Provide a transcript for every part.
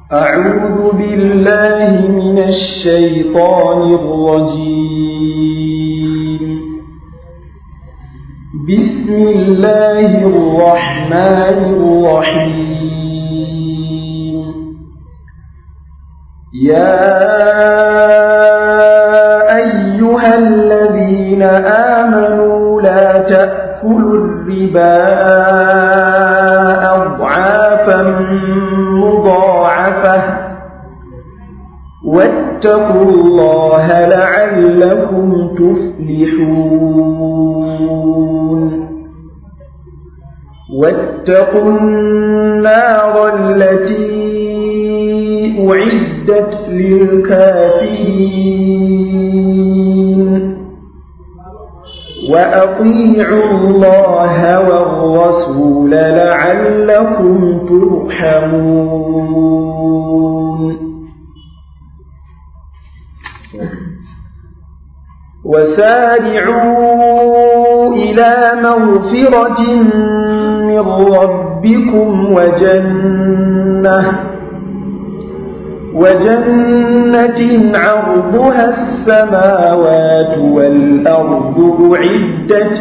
أعوذ بالله من الشيطان الرجيم بسم الله الرحمن الرحيم يا أيها الذين آمنوا لا تأكلوا الربا أضعافا مضاعفة واتقوا الله لعلكم تفلحون واتقوا النار التي أعدت للكافرين وأطيعوا الله والرسول لعلكم ترحمون وسارعوا إلى مغفرة من ربكم وجنة وجنة عرضها السماوات والأرض أعدت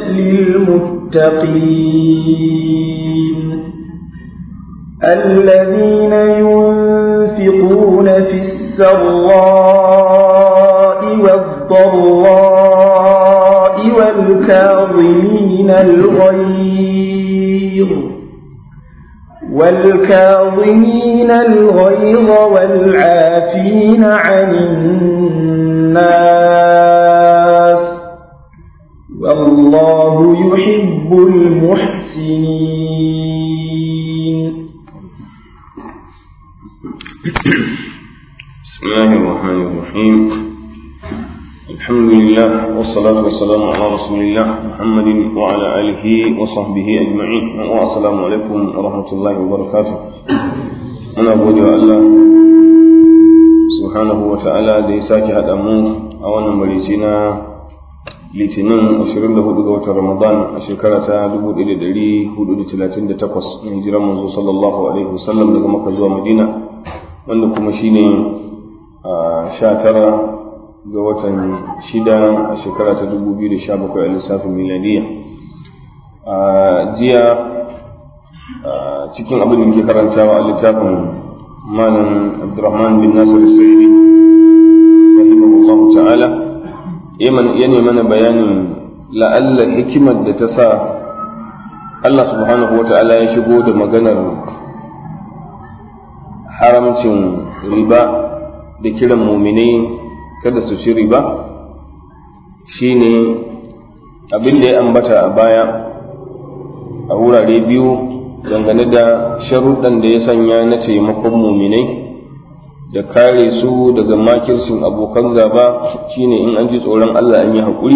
للمتقين الذين ينفقون في السراء والضراء والكاظمين الغيظ والكاظمين الغيظ والعافين عن الناس والله يحب المحسنين بسم الله الرحمن الرحيم الحمد لله والصلاة والسلام على رسول الله محمد وعلى آله وصحبه أجمعين والسلام عليكم ورحمة الله وبركاته أنا أقول الله سبحانه وتعالى دي ساكي هذا مو أولا مريتنا litinin 24 ga watan ramadan a shekara ta 1438 na hijirar manzo sallallahu alaihi wasallam daga maka zuwa madina wanda kuma shine a 19 ga watan shida a shekara ta 2017 a lissafin miladiya a jiya cikin abin da muke karantawa a littafin malam abdurrahman bin nasir sa'idi rahimahullahu ta'ala ya mana bayanin la'alla hikimar da ta sa Allah subhanahu wa ta'ala ya shigo da maganar haramcin riba da kiran muminai kada su ci riba shine abin da ya ambata a baya a wurare biyu dangane da sharuɗan da ya sanya na taimakon muminai da kare su daga makircin abokan gaba shine in an ji tsoron Allah an yi haƙuri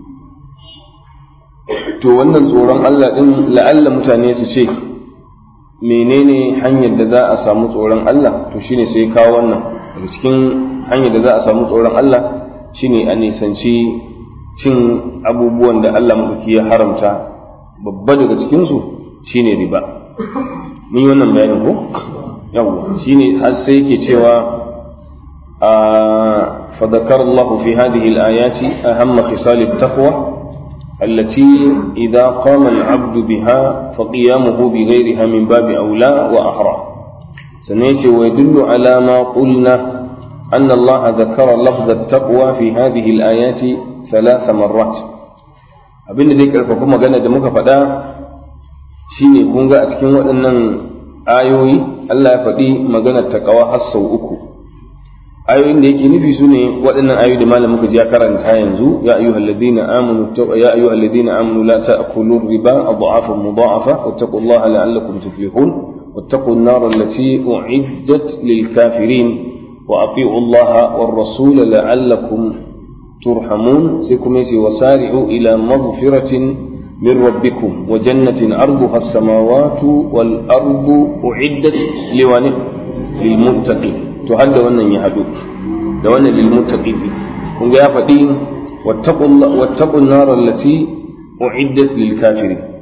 to wannan tsoron Allah ɗin la'alla mutane su ce menene hanyar da za a samu tsoron Allah to shine sai kawo wannan daga cikin hanyar da za a samu tsoron Allah shine a nisanci cin abubuwan da Allah maɗauki ya haramta babba daga cikinsu shine riba mun yi wannan bayanin ko yawwa shine har sai yake cewa a فذكر الله في هذه الآيات أهم خصال التقوى التي إذا قام العبد بها فقيامه بغيرها من باب أولى وأحرى سنيتي ويدل على ما قلنا أن الله ذكر لفظ التقوى في هذه الآيات ثلاث مرات abin da zai karfafa magana da muka faɗa shine kun ga a cikin waɗannan ayoyi Allah ya faɗi maganar taqwa har sau uku ayoyin da yake nufi su ne waɗannan ayoyi da malam muka ji ya karanta yanzu ya ayyuhal ladina amanu ya ayyuhal ladina amanu la ta'kulu riba adhafan mudha'afa wattaqullaha la'allakum tuflihun wattaqu an-nar allati u'iddat lil kafirin wa ati'u Allah war rasul la'allakum turhamun sai kuma yace wasari'u ila maghfiratin min rabbikum wa jannatin arduha as-samawati wal ardu u'iddat liwani lil muttaqin to har da wannan ya haɗu da wannan lil muttaqin kun ga ya faɗi wattaqun nar allati uiddat lil kafirin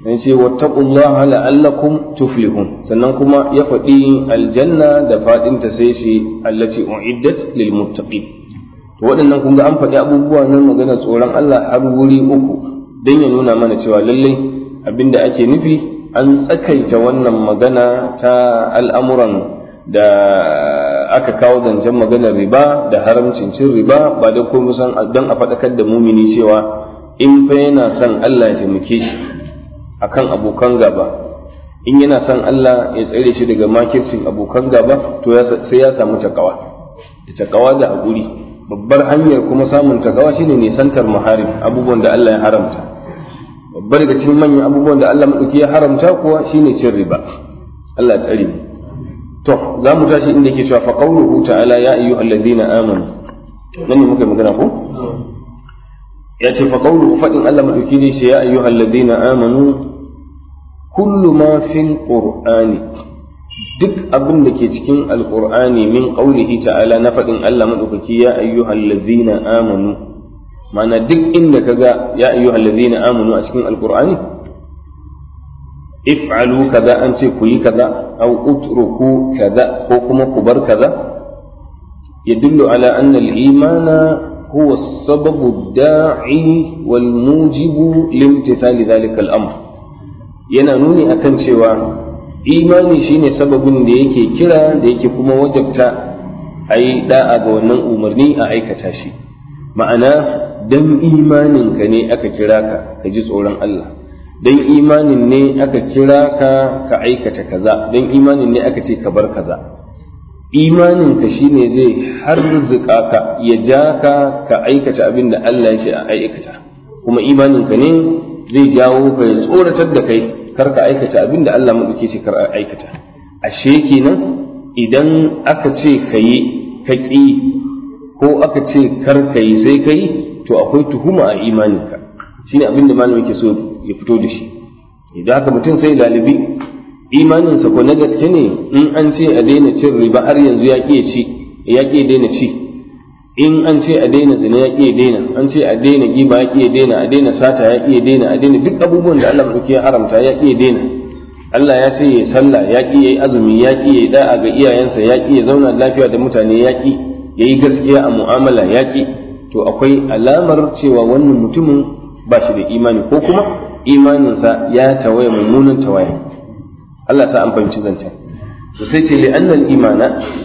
dan ce wattaqullaha la'allakum tuflihun sannan kuma ya faɗi aljanna da faɗinta sai shi allati uiddat lil muttaqin to waɗannan kun ga an faɗi abubuwa nan magana tsoron Allah har wuri uku dan ya nuna mana cewa lallai abinda ake nufi an tsakaita wannan magana ta al'amuran da aka kawo zancen maganar riba da haramcin cin riba ba da kuma san don a faɗakar da mumini cewa in fa yana son Allah ya taimake shi akan abokan gaba in yana son Allah ya tsare shi daga makircin abokan gaba to sai ya samu takawa da takawa da haƙuri babbar hanyar kuma samun takawa shine nisantar maharim abubuwan da Allah ya haramta babbar daga cikin manyan abubuwan da Allah madauki ya haramta kuwa shine cin riba Allah ya tsare mu to za mu tashi inda yake cewa fa qawluhu ta'ala ya ayyuhallazina amanu nan ne muka magana ko ya ce fa qawluhu fadin Allah madauki ne shi ya ayyuhallazina amanu kullu ma fil qur'ani duk abin da ke cikin alqur'ani min qawlihi ta'ala na fadin Allah madaukaki ya ayyuhallazina amanu ma'ana duk inda kaga ya ayyuhallazina amanu a cikin alqur'ani if'alu kaza an ce ku yi kaza aw utruku kaza ko kuma ku bar kaza yadullu ala anna al-imana huwa as-sababu ad-da'i wal mujibu limtithali dhalika al-amr yana nuni akan cewa imani shine sababin da yake kira da yake kuma wajabta a yi da'a ga wannan umarni a aikata shi ma'ana dan imaninka ne aka kira ka ka ji tsoron Allah dan imanin ne aka kira ka ka aikata kaza dan imanin ne aka ce ka bar kaza imaninka shine zai harzuka ka ya ja ka ka aikata abin da Allah ya ce a aikata kuma imaninka ne zai jawo ka ya tsoratar da kai kar ka aikata abin da Allah maɗauke ce kar a aikata ashe kenan idan aka ce ka yi ka ƙi ko aka ce kar ka yi sai ka yi to akwai tuhuma a imaninka shine abin da malam yake so ya fito da shi idan haka mutum sai lalibi imaninsa ko na gaske ne in an ce a daina cin riba har yanzu ya ƙi ci ya ƙi daina ci in an ce a daina zina ya ƙi daina an ce a daina giba ya ƙi daina a daina sata ya ƙi daina a daina duk abubuwan da Allah madauki ya haramta ya ƙi daina Allah ya ce yayi sallah ya ƙi yayi azumi ya ƙi yayi da'a ga iyayensa ya ƙi ya zauna lafiya da mutane ya ƙi yayi gaskiya a mu'amala ya ƙi to akwai alamar cewa wannan mutumin ba shi da imani ko kuma imaninsa ya tawaye mummunan tawaye Allah sa an fahimci zancen to sai ce li'annal imana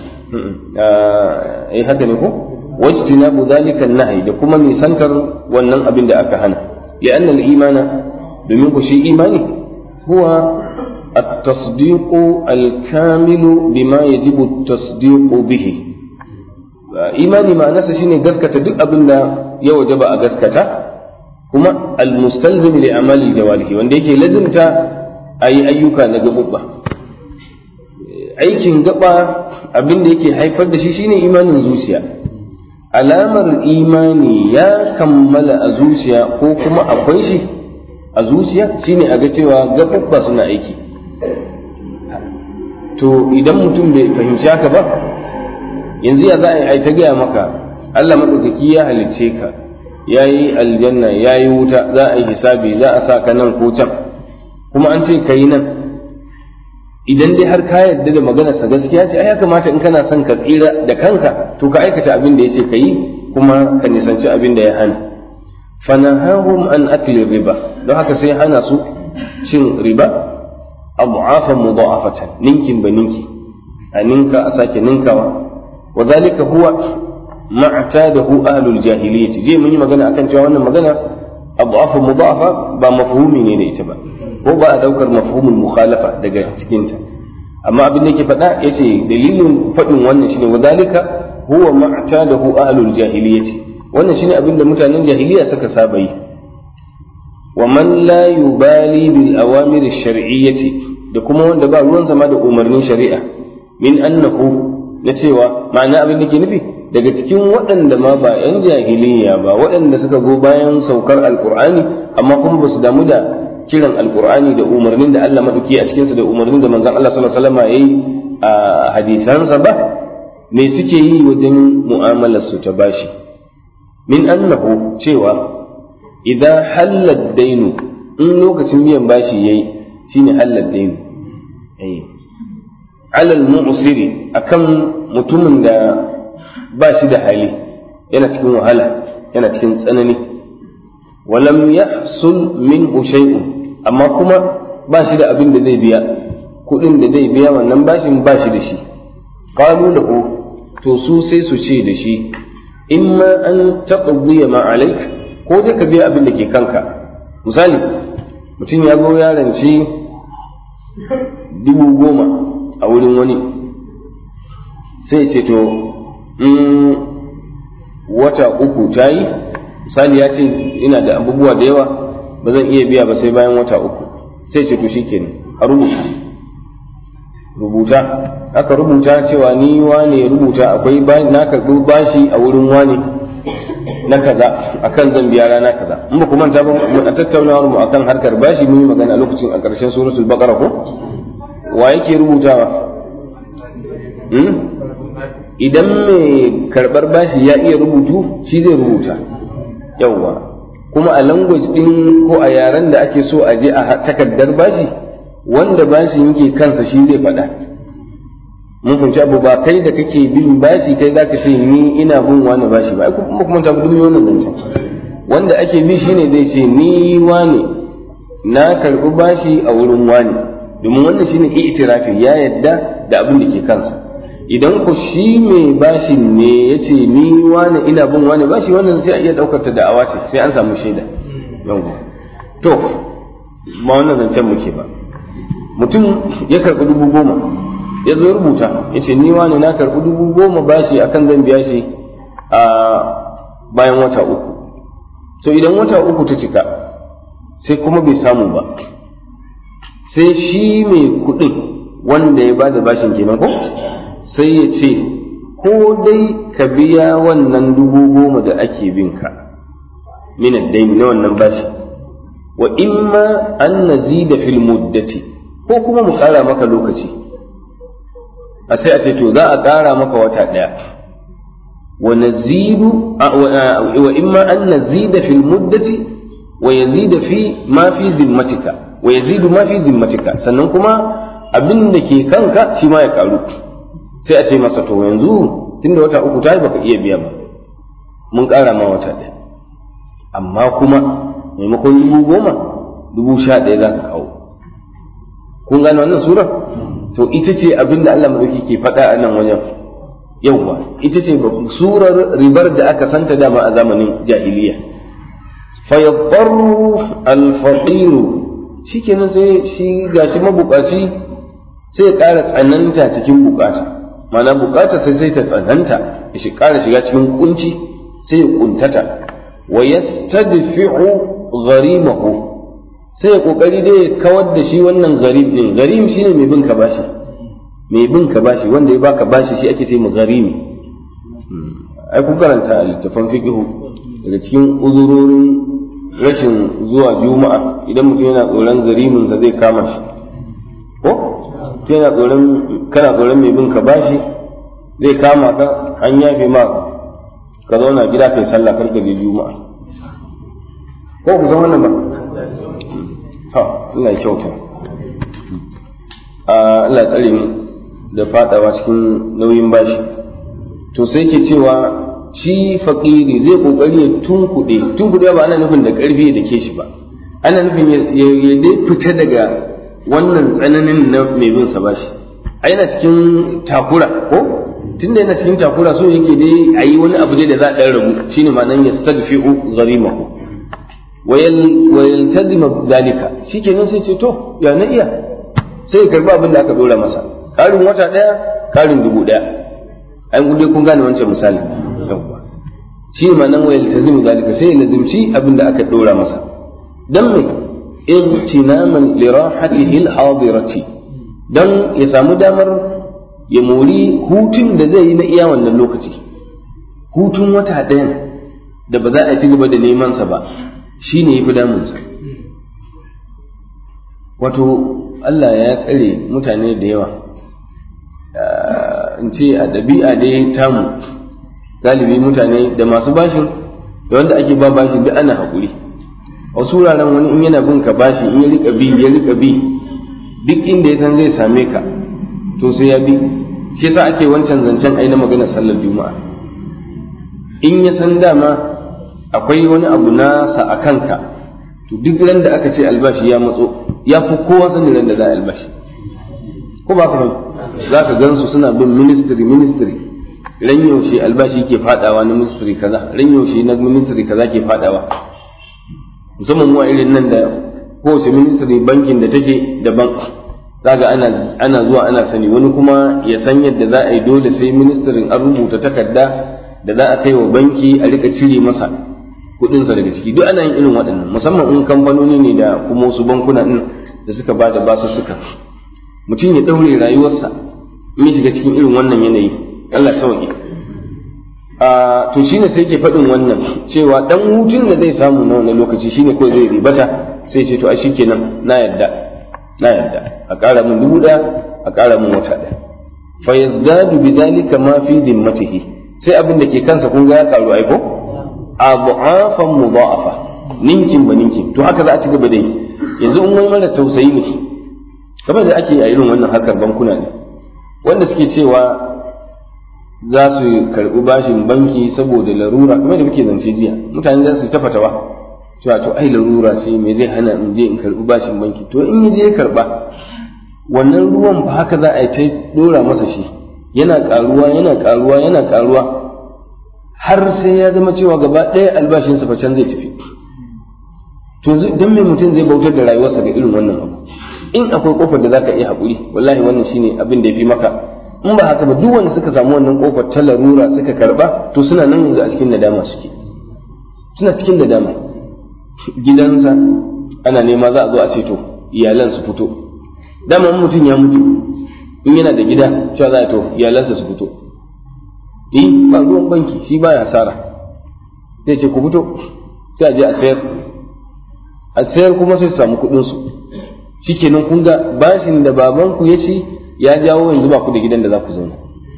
eh haka ne ko wajtinabu dhalika an-nahy da kuma nisantar wannan abin da aka hana li'anna al-imana domin ku shi imani huwa at-tasdiq al-kamil bima yajibu at-tasdiq bihi imani ma'anarsa shine gaskata duk abin da ya wajaba a gaskata kuma al-mustalzim li amali jawarihi wanda yake lazimta ayi ayyuka na gabubba aikin gaba abin da yake haifar da shi shine imanin zuciya alamar imani ya kammala a zuciya ko kuma akwai shi a zuciya shine a ga cewa gabubba suna aiki to idan mutum bai fahimci haka ba yanzu ya za a yi ta gaya maka Allah maɗaukaki ya halicce ka ya yi aljanna ya yi wuta za a yi hisabi za a sa ka nan ko can kuma an ce ka yi nan idan dai har ka yarda da maganarsa gaskiya ce ai ya kamata in kana son ka tsira da kanka to ka aikata abin da ya ce ka yi kuma ka nisanci abin da ya hana fanahahum an akli riba don haka sai hana su cin riba abu'afan mudha'afatan ninkin ba ninki a ninka a sake ninkawa wa zalika huwa ma'tadahu ahlul jahiliyyah je mun yi magana akan cewa wannan magana abu'afan mudha'afa ba mafhumi ne da ita ba ko ba a daukar mafhumul mukhalafa daga cikinta amma abin da yake faɗa yace dalilin faɗin wannan shine wadalika huwa ma'tadahu ahlul jahiliyyati wannan shine abin da mutanen jahiliya suka saba yi wa man la yubali bil awamir shar'iyyati da kuma wanda ba ruwan zama da umarnin shari'a min annahu na cewa ma'ana abin da ke nufi daga cikin waɗanda ma ba 'yan jahiliya ba waɗanda suka go bayan saukar alkur'ani amma kuma ba su damu da kiran alkur'ani da umarnin da Allah maɗauki a cikinsa da umarnin da manzon Allah sallallahu alaihi wasallam yayi a hadisansa ba me suke yi wajen mu'amalar su ta bashi min annahu cewa idan halal dainu in lokacin biyan bashi yayi shine halal dain eh alal mu'siri akan mutumin da ba shi da hali yana cikin wahala yana cikin tsanani walam yahsul minhu shay'un amma kuma ba shi da abin da zai biya kuɗin da zai biya wannan bashin ba shi da shi qalu lahu to su sai su ce da shi imma an taqdiya ma alaik ko dai ka biya abin da ke kanka misali mutum ya zo ya rance dubu goma a wurin wani sai ce to in wata uku ta yi misali ya ce ina da abubuwa da yawa ba zan iya biya ba sai bayan wata uku sai ce to shikenan a rubuta rubuta aka rubuta cewa ni wane ya rubuta akwai na karɓi bashi a wurin wane na kaza akan zan biya rana kaza in ba ku manta ba a tattaunawar mu akan harkar bashi mun yi magana a lokacin a ƙarshen suratul baqara ko wa yake rubutawa idan mai karɓar bashi ya iya rubutu shi zai rubuta yawwa kuma a language ɗin ko a yaren da ake so a je a takardar bashi wanda bashi yake kansa shi zai faɗa mun fahimci abu ba kai da kake bin bashi kai za ka ce ni ina bin wani bashi ba kuma kuma ta duk wannan zancen wanda ake bi shine zai ce ni wani na karɓi bashi a wurin wani domin wannan shine itirafi ya yadda da abin da ke kansa idan ku shi mai bashin ne ya ce ni wani ina bin wani bashi wannan sai a iya ɗaukar ta da'awa ce sai an samu shaida to ba wannan zancen muke ba mutum ya karɓi dubu goma ya zo rubuta ya ce ni wani na karɓi dubu goma bashi akan zan biya shi a bayan wata uku to idan wata uku ta cika sai kuma bai samu ba sai shi mai kuɗin wanda ya bada bashin kenan ko sai ya ce ko dai ka biya wannan dubu goma da ake bin ka min daini na wannan bashi wa imma an nazida fil muddati ko kuma mu ƙara maka lokaci a sai a ce to za a ƙara maka wata ɗaya wa nazidu wa imma an nazida fil muddati wa yazida fi ma fi zimmatika wa yazidu ma fi zimmatika sannan kuma abin da ke kanka shi ma ya karu sai a ce masa to yanzu tunda wata uku ta yi baka iya biya ba mun ƙara ma wata ɗaya amma kuma maimakon dubu goma dubu sha ɗaya za ka kawo kun gane wannan sura to ita ce abin da Allah madauki ke faɗa a nan wajen yauwa ita ce surar ribar da aka santa dama a zamanin jahiliya fayadarru alfaqiru shikenan sai shi gashi mabukaci sai ya ƙara tsananta cikin bukata mana bukata sai sai ta tsananta ya shi ƙara shiga cikin kunci sai ya kuntata wa yastadfi'u gharimahu sai ya kokari dai ya kawar da shi wannan gharib din gharim shine mai bin ka bashi mai bin ka bashi wanda ya baka bashi shi ake sai mu gharimi ai ku karanta littafan fiqhu daga cikin uzurorin rashin zuwa juma'a idan mutum yana tsoron garimin sa zai kama shi ko yana tsoron kana tsoron mai bin ka bashi zai kama ka an yafe ma ka zauna gida kai sallah kar ka je juma'a ko ku san wannan ba ha Allah ya kyauta Allah ya tsare mu da fadawa cikin nauyin bashi to sai ke cewa shi fakiri zai kokari ya tunkuɗe tunkuɗe ba ana nufin da ƙarfi da ke shi ba ana nufin ya dai fita daga wannan tsananin na mai bin sa bashi a yana cikin takura ko tunda yana cikin takura so yake dai a yi wani abu dai da za a ɗan rabu shine ma'anan ya stadfi'u gharimahu wa yaltazima dalika shikenan sai ce to ya na iya sai ya karba abin da aka dora masa ƙarin wata ɗaya ƙarin dubu ɗaya an gude kun gane wancan misali shi ma nan wayar tazimu zalika sai ya lazimci abin da aka dora masa dan me igtinaman li rahatihi al-hadirati dan ya samu damar ya mori hutun da zai yi na iya wannan lokaci hutun wata ɗayan da ba za a ci gaba da neman sa ba shine yafi damun sa wato Allah ya tsare mutane da yawa in ce a ɗabi'a dai tamu galibi mutane da masu bashin da wanda ake ba bashin duk ana haƙuri a wasu wuraren wani in yana bin ka bashi in ya rika bi ya rika bi duk inda ya san zai same ka to sai ya bi shi yasa ake wancan zancen ai na maganar sallar juma'a in ya san dama akwai wani abu nasa a kanka to duk ran da aka ce albashi ya matso ya fi kowa sanin ran da za a albashi ko ba ka za ka gansu suna bin ministry ministry ran yaushe albashi ke fadawa na ministry kaza ran yaushe na ministry kaza ke fadawa musamman mu a irin nan da kowace ministry bankin da take daban zaga ana ana zuwa ana sani wani kuma ya san yadda za a yi dole sai ministrin an rubuta takarda da za a kai wa banki a rika cire masa kudinsa daga ciki duk ana yin irin waɗannan musamman in kamfanoni ne da kuma wasu bankuna din da suka ba da basu suka mutum ya ɗaure rayuwarsa in shiga cikin irin wannan yanayi Allah sauki a to shine sai yake faɗin wannan cewa dan hutun da zai samu na wannan lokaci shine ko zai ribata sai ce to a shikenan na yadda na yadda a ƙara min dubu ɗaya a ƙara min wata ɗaya fa yazdadu bidhalika ma fi dimmatihi sai abin da ke kansa kun ga ya karu ai ko adu'afan mudha'afa ninkin ba ninkin to haka za a ci gaba da yi yanzu in wani mara tausayi ne kamar da ake a irin wannan harkar bankuna ne wanda suke cewa za su karɓi bashin banki saboda larura kamar da muke zance jiya mutane za su ta fatawa cewa to ai larura ce me zai hana in je in karɓi bashin banki to in ya je ya karɓa wannan ruwan ba haka za a yi ta dora masa shi yana ƙaruwa yana ƙaruwa yana ƙaruwa har sai ya zama cewa gaba ɗaya albashinsa fa can zai tafi to dan me mutum zai bautar da rayuwarsa ga irin wannan abu in akwai kofar da zaka iya haƙuri wallahi wannan shine abin da ya fi maka in ba haka ba duk wanda suka samu wannan kofar ta larura suka karba to suna nan yanzu a cikin nadama suke suna cikin nadama gidansa ana nema za a zo a ce to iyalan su fito dama in mutum ya mutu in yana da gida cewa za a to iyalansa su fito eh ba ruwan banki shi baya hasara zai ce ku fito sai a je a sayar a sayar kuma sai su samu kuɗin su shikenan kun ga bashin da babanku ya ci ya jawo yanzu ba ku da gidan da za ku zauna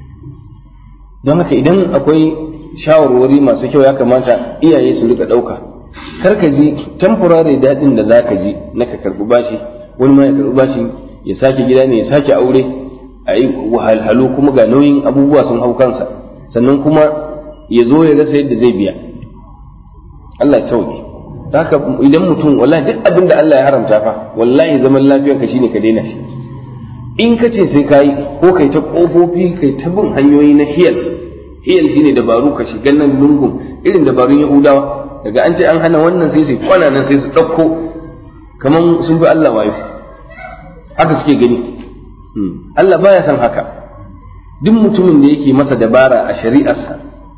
don haka idan akwai shawarwari masu kyau ya kamata iyaye su rika ɗauka kar ka ji temporary daɗin da za ka ji na ka karɓi bashi wani ma ya karɓi bashi ya sake gida ne ya sake aure a yi wahalhalu kuma ga nauyin abubuwa sun hau kansa sannan kuma ya zo ya rasa yadda zai biya Allah ya sauke haka idan mutum wallahi duk abin da Allah ya haramta fa wallahi zaman lafiyarka shine ka daina shi in ka ce sai ka yi ko kai ta ƙofofi kai ta bin hanyoyi na hiyal hiyal shine dabaru ka shiga nan lungun irin dabarun yahudawa daga an ce an hana wannan sai su kwana nan sai su ɗauko kamar sun fi Allah wayo haka suke gani Allah baya son haka duk mutumin da yake masa dabara a shari'arsa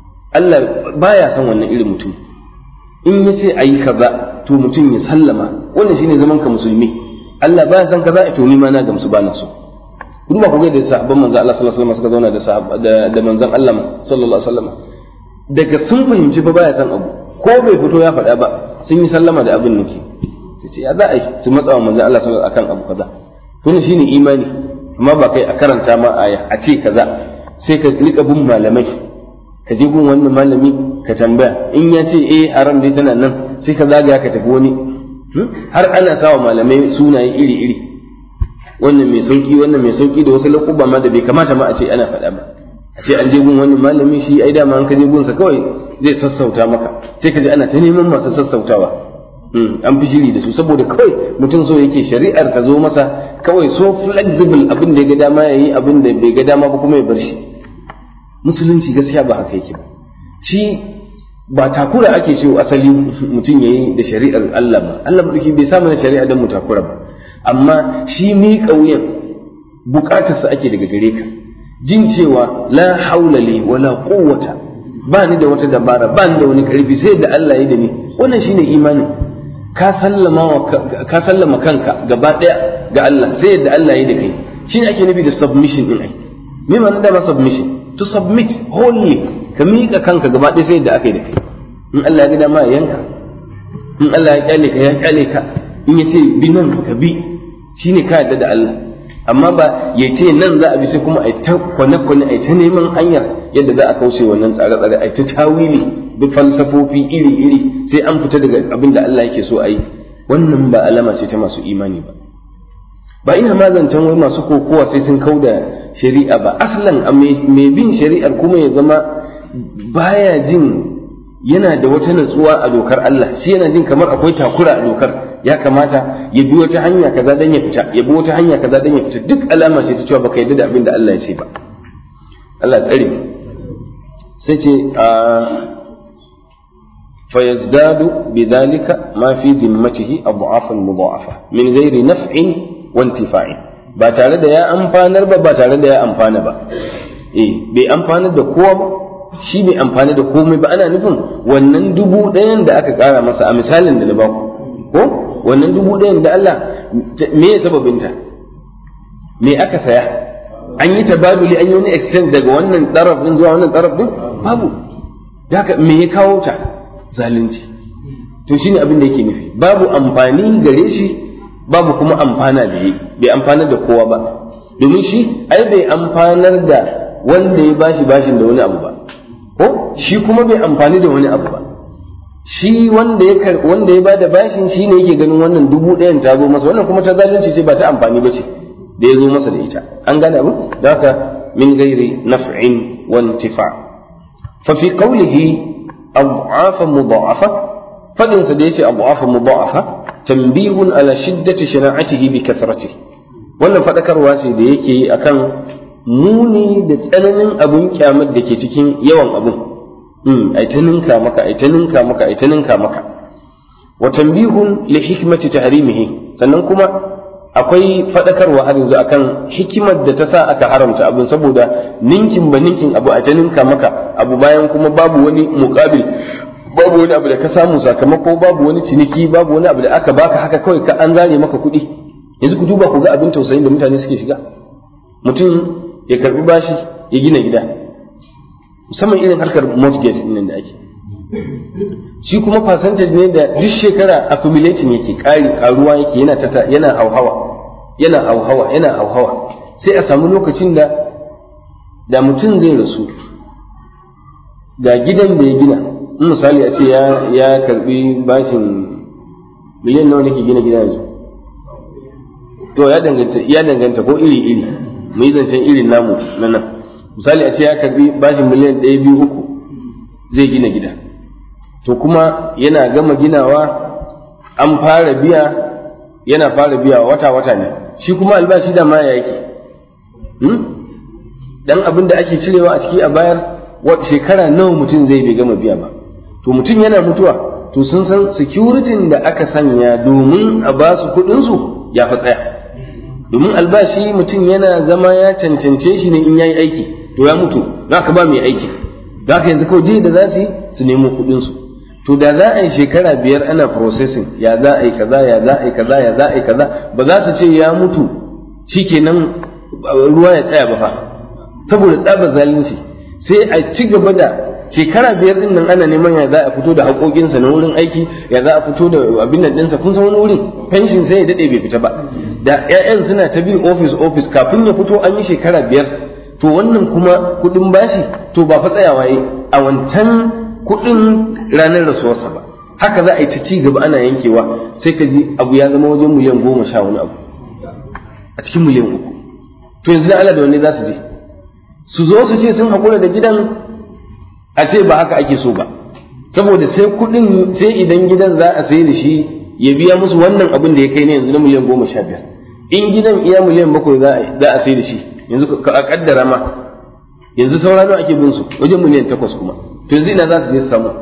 Allah baya son wannan irin mutum in ya ce a yi kaza to mutum ya sallama wannan shine zaman ka musulmi Allah baya son kaza to ni ma na gamsu ba na so ku duba ku ga da sahabban manzon Allah sallallahu alaihi wasallam suka zauna da sahaba da manzon Allah sallallahu alaihi wasallam daga sun fahimci fa baya son abu ko bai fito ya faɗa ba sun yi sallama da abin nake sai ce ya za a yi su matsa wa manzon Allah sallallahu akan abu kaza to shine imani amma ba kai a karanta ma aya a ce kaza sai ka rika bin malamai ka je gun wannan malami ka tambaya in ya ce eh haram dai tana nan sai ka zagaya ka tafi wani har ana sawa malamai sunaye iri-iri wannan mai sauki wannan mai sauki da wasu laƙuba ma da bai kamata ma a ce ana faɗa ba a ce an je gun wani malami shi ai dama an ka je gunsa kawai zai sassauta maka sai ka ji ana ta neman masu sassautawa an fi shiri da su saboda kawai mutum so yake shari'ar ta zo masa kawai so flexible abin da ya ga dama ya yi abin da bai ga dama ba kuma ya bar shi musulunci gaskiya ba haka yake ba shi ba takura ake so asali mutum ya yi da shari'ar Allah ba Allah ba bai samu na shari'a don mu takura ba amma shi mi ƙauyen buƙatarsa ake daga gare ka jin cewa la haula li wala quwwata ba ni da wata dabara ba ni da wani karfi sai da Allah ya da ni wannan shine imanin ka sallama ka sallama kanka gaba daya ga Allah sai yadda Allah ya da kai shine ake nufi da submission din ai me ma'ana da ma submission to submit wholly ka miƙa kanka gaba ɗaya sai yadda aka yi da kai in Allah ya ga dama ya yanka in Allah ya kyale ka ya kyale ka in ya ce bi nan ka bi shine ka yarda da Allah amma ba ya ce nan za a bi sai kuma a ta kwane kwane a ta neman hanyar yadda za a kauce wannan tsare tsare a ta tawili bi falsafofi iri-iri sai an fita daga abin da Allah yake so a yi wannan ba alama ce ta masu imani ba ba ina mazancan wai masu kokowa sai sun kauda shari'a ba aslan a mai bin shari'ar kuma ya zama baya jin yana da wata natsuwa a dokar Allah shi yana jin kamar akwai takura a dokar ya kamata ya bi wata hanya kaza dan ya fita ya bi wata hanya kaza dan ya fita duk alama ce ta cewa baka yarda da abin da Allah ya ce ba Allah tsare sai ce a fayazdadu bidhalika ma fi dhimmatihi adhafan mudha'afa min ghairi naf'in wa intifa'in ba tare da ya amfanar ba ba tare da ya amfana ba eh bai amfanar da kowa ba shi bai amfani da komai ba ana nufin wannan dubu ɗayan da aka ƙara masa a misalin da na baku ko wannan dubu ɗayan da Allah me ya sababinta me aka saya an yi tabaduli an yi wani exchange daga wannan ɗaraf ɗin zuwa wannan ɗaraf ɗin babu haka me ya kawo ta zalunci to shine abin da yake nufi babu amfani gare shi babu kuma amfana da yi bai amfanar da kowa ba domin shi ai bai amfanar da wanda ya bashi bashin da wani abu ba ko shi kuma bai amfani da wani abu ba shi wanda ya wanda ya bada bashin shi ne yake ganin wannan dubu ɗayan ta zo masa wannan kuma ta zalunci ce ba ta amfani ba ce da ya zo masa da ita an gane abu da haka min gairi naf'in wa intifa fa fi qawlihi adhafa mudha'afa fadin sa da yace adhafa mudha'afa tanbihun ala shiddati shana'atihi bi kathratihi wannan fadakarwa ce da yake yi akan muni da tsananin abun kyamar da ke cikin yawan abun ai ta ninka maka ai ta ninka maka ai ta ninka maka wa tanbihun li hikmati tahrimihi sannan kuma akwai fadakarwa har yanzu akan hikimar da ta sa aka haramta abin saboda ninkin ba ninkin abu a ta ninka maka abu bayan kuma babu wani muqabil babu wani abu da ka samu sakamako babu wani ciniki babu wani abu da aka baka haka kawai ka an zare maka kuɗi yanzu ku duba ku ga abin tausayin da mutane suke shiga mutum ya karbi bashi ya gina gida musamman irin harkar mortgage din da ake shi kuma percentage ne da duk shekara accumulating yake ƙari ƙaruwa yake yana tata yana hauhawa yana hauhawa yana hauhawa sai a samu lokacin da da mutum zai rasu ga gidan da ya gina in misali a ce ya ya karbi bashin miliyan nawa nake gina gida yanzu to ya danganta ya danganta ko iri iri mu yi zancen irin namu na nan misali a ce ya karbi bashin miliyan ɗaya biyu uku zai gina gida to kuma yana gama ginawa an fara biya yana fara biya wata wata ne shi kuma albashi da ma ya yake dan abin da ake cirewa a ciki a bayar shekara nawa mutum zai bai gama biya ba to mutum yana mutuwa to sun san security da aka sanya domin a ba su kuɗinsu ya fi tsaya domin albashi mutum yana zama ya cancance shi ne in yayi aiki to ya mutu za ka ba mai aiki za ka yanzu kawai da za su yi su nemo kuɗinsu to da za a yi shekara biyar ana processing ya za a yi kaza ya za a yi kaza ya za a yi kaza ba za su ce ya mutu shikenan ruwa ya tsaya ba fa saboda tsaba zalunci sai a ci gaba da shekara biyar din nan ana neman ya za a fito da haƙoƙinsa na wurin aiki ya za a fito da abin nan ɗinsa kun san wani wurin pension sai ya daɗe bai fita ba da 'ya'yan suna ta bin office office kafin ya fito an yi shekara biyar to wannan kuma kuɗin bashi to ba fa tsayawa yi a wancan kuɗin ranar rasuwarsa ba haka za a yi ta ci gaba ana yankewa sai ka ji abu ya zama wajen miliyan goma sha wani abu a cikin miliyan uku to yanzu Allah da wanne za su je su zo su ce sun haƙura da gidan a ce ba haka ake so ba saboda sai kuɗin sai idan gidan za a sai da shi ya biya musu wannan abin da ya kai ne yanzu na miliyan goma sha biyar in gidan iya miliyan bakwai za a sai da shi yanzu a kaddara ma yanzu saura nawa ake bin su wajen miliyan takwas kuma to yanzu ina za su je su samu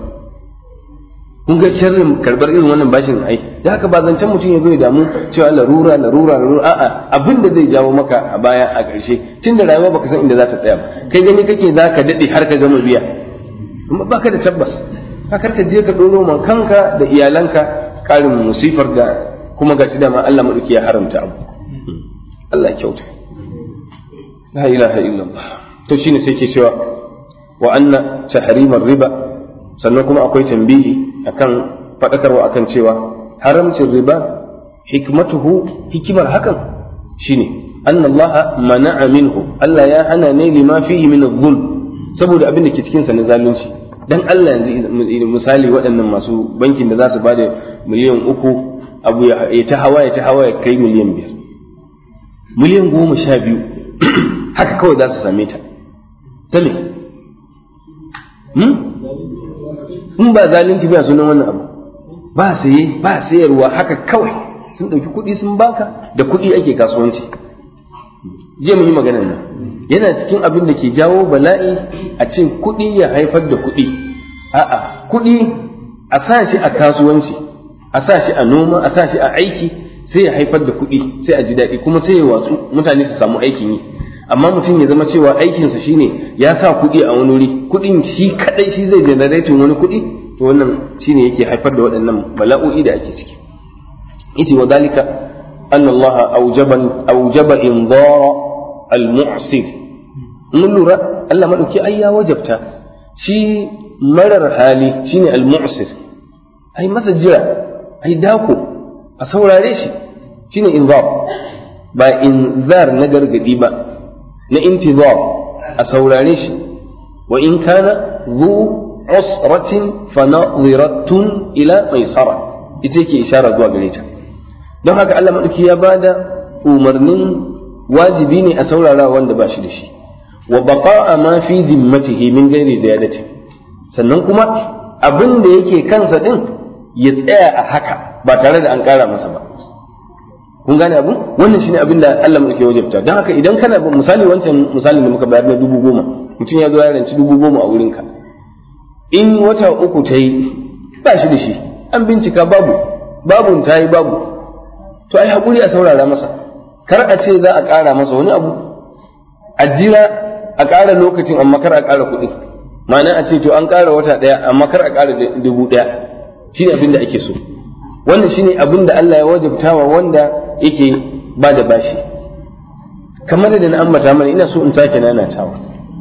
kun ga sharrin karbar irin wannan bashin ai da haka ba zancen mutum ya zo ya damu cewa larura larura larura a'a abin da zai jawo maka a baya a ƙarshe tun da rayuwa baka san inda za ta tsaya ba kai gani kake za ka daɗe har ka gama biya amma baka da tabbas haka ka je ka ɗoro man kanka da iyalanka ƙarin musifar da kuma ga dama Allah maɗauki ya haramta abu Allah kyauta la ilaha illallah to shine sai ke cewa wa anna tahrimar riba sannan kuma akwai tambihi akan faɗakarwa akan cewa haramcin riba hikmatuhu hikimar hakan shine anna Allah mana'a minhu Allah ya hana ne lima fihi min adh saboda abin da ke cikin sa na zalunci dan Allah yanzu misali waɗannan masu bankin da za su bada miliyan uku abu ya ta hawa ya ta hawa ya kai miliyan biyar miliyan goma sha biyu haka kawai za su same ta ta me in ba zalunci ba sunan wannan abu ba saye ba sayarwa haka kawai sun ɗauki kuɗi sun baka da kuɗi ake kasuwanci je mu yi maganar nan yana cikin abin da ke jawo bala'i a ce kuɗi ya haifar da kuɗi a'a kuɗi a sa shi a kasuwanci a sa shi a noma a sa shi a aiki sai ya haifar da kuɗi sai a ji daɗi kuma sai ya watsu mutane su samu aikin yi amma mutum ya zama cewa aikinsa shine ya sa kuɗi a wani wuri kuɗin shi kaɗai shi zai generatin wani kuɗi to wannan shine yake haifar da waɗannan bala'o'i da ake ciki ita wa dalika أن الله أوجب أوجب إنظار المعسر mun lura Allah maɗauki ai ya wajabta shi marar hali shine al-mu'sir ai masa jira ai dako a saurare shi shine inzar ba inzar na gargadi ba na intizar a saurare shi wa in kana zu usratin fa nadhiratun ila maisara ita yake ishara zuwa gare ta don haka Allah maɗauki ya bada umarnin wajibi ne a saurara wanda ba shi da shi wa baqa'a ma fi zimmatihi min ghairi ziyadati sannan kuma abin da yake kansa din ya tsaya a haka ba tare da an ƙara masa ba kun gane abu wannan shine abin da Allah muke wajabta don haka idan kana misali wancan misalin da muka bayar na dubu goma mutum ya zo ya ranci dubu goma a wurinka in wata uku ta yi ba shi da shi an bincika babu babun ta yi babu to ai haƙuri a saurara masa kar a ce za a ƙara masa wani abu a jira a ƙara lokacin amma kar a ƙara kuɗi ma'ana a ce to an ƙara wata ɗaya amma kar a ƙara dubu ɗaya shi ne abin da ake so wannan shi ne abin da Allah ya wajabtawa wanda yake ba da bashi kamar da na ambata mana ina so in sake nanatawa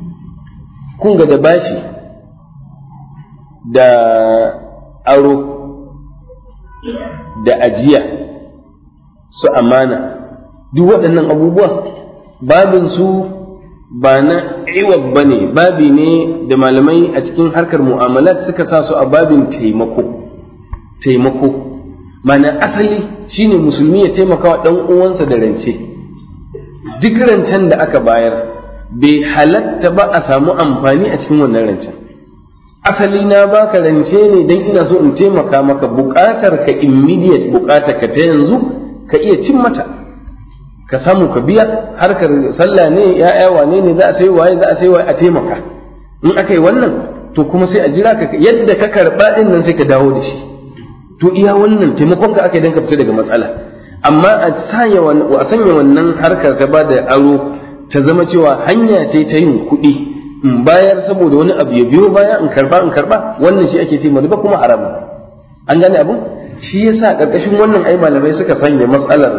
kun ga da bashi da aro da ajiya su amana duk waɗannan abubuwa babin su ba na iwab ba ne babi ne da malamai a cikin harkar mu'amalat suka sa su a babin taimako taimako mana asali shine musulmi ya taimaka wa ɗan uwansa da rance duk rancen da aka bayar bai halatta ba a samu amfani a cikin wannan rancen asali na baka rance ne don ina so in taimaka maka buƙatar ka immediate buƙatar ka ta yanzu ka iya cin mata ka samu ka biya harkar sallah ne ya'ya wane ne za a sai waye za a sai waye a taimaka in aka yi wannan to kuma sai a jira ka yadda ka karba din nan sai ka dawo da shi to iya wannan taimakon ka aka yi dan ka fita daga matsala amma a sanya a sanya wannan harkar ta ba da aro ta zama cewa hanya ce ta yin kuɗi in bayar saboda wani abu ya biyo baya in karba in karba wannan shi ake ce riba kuma haramun an gane abun shi yasa karkashin wannan ai malamai suka sanya matsalar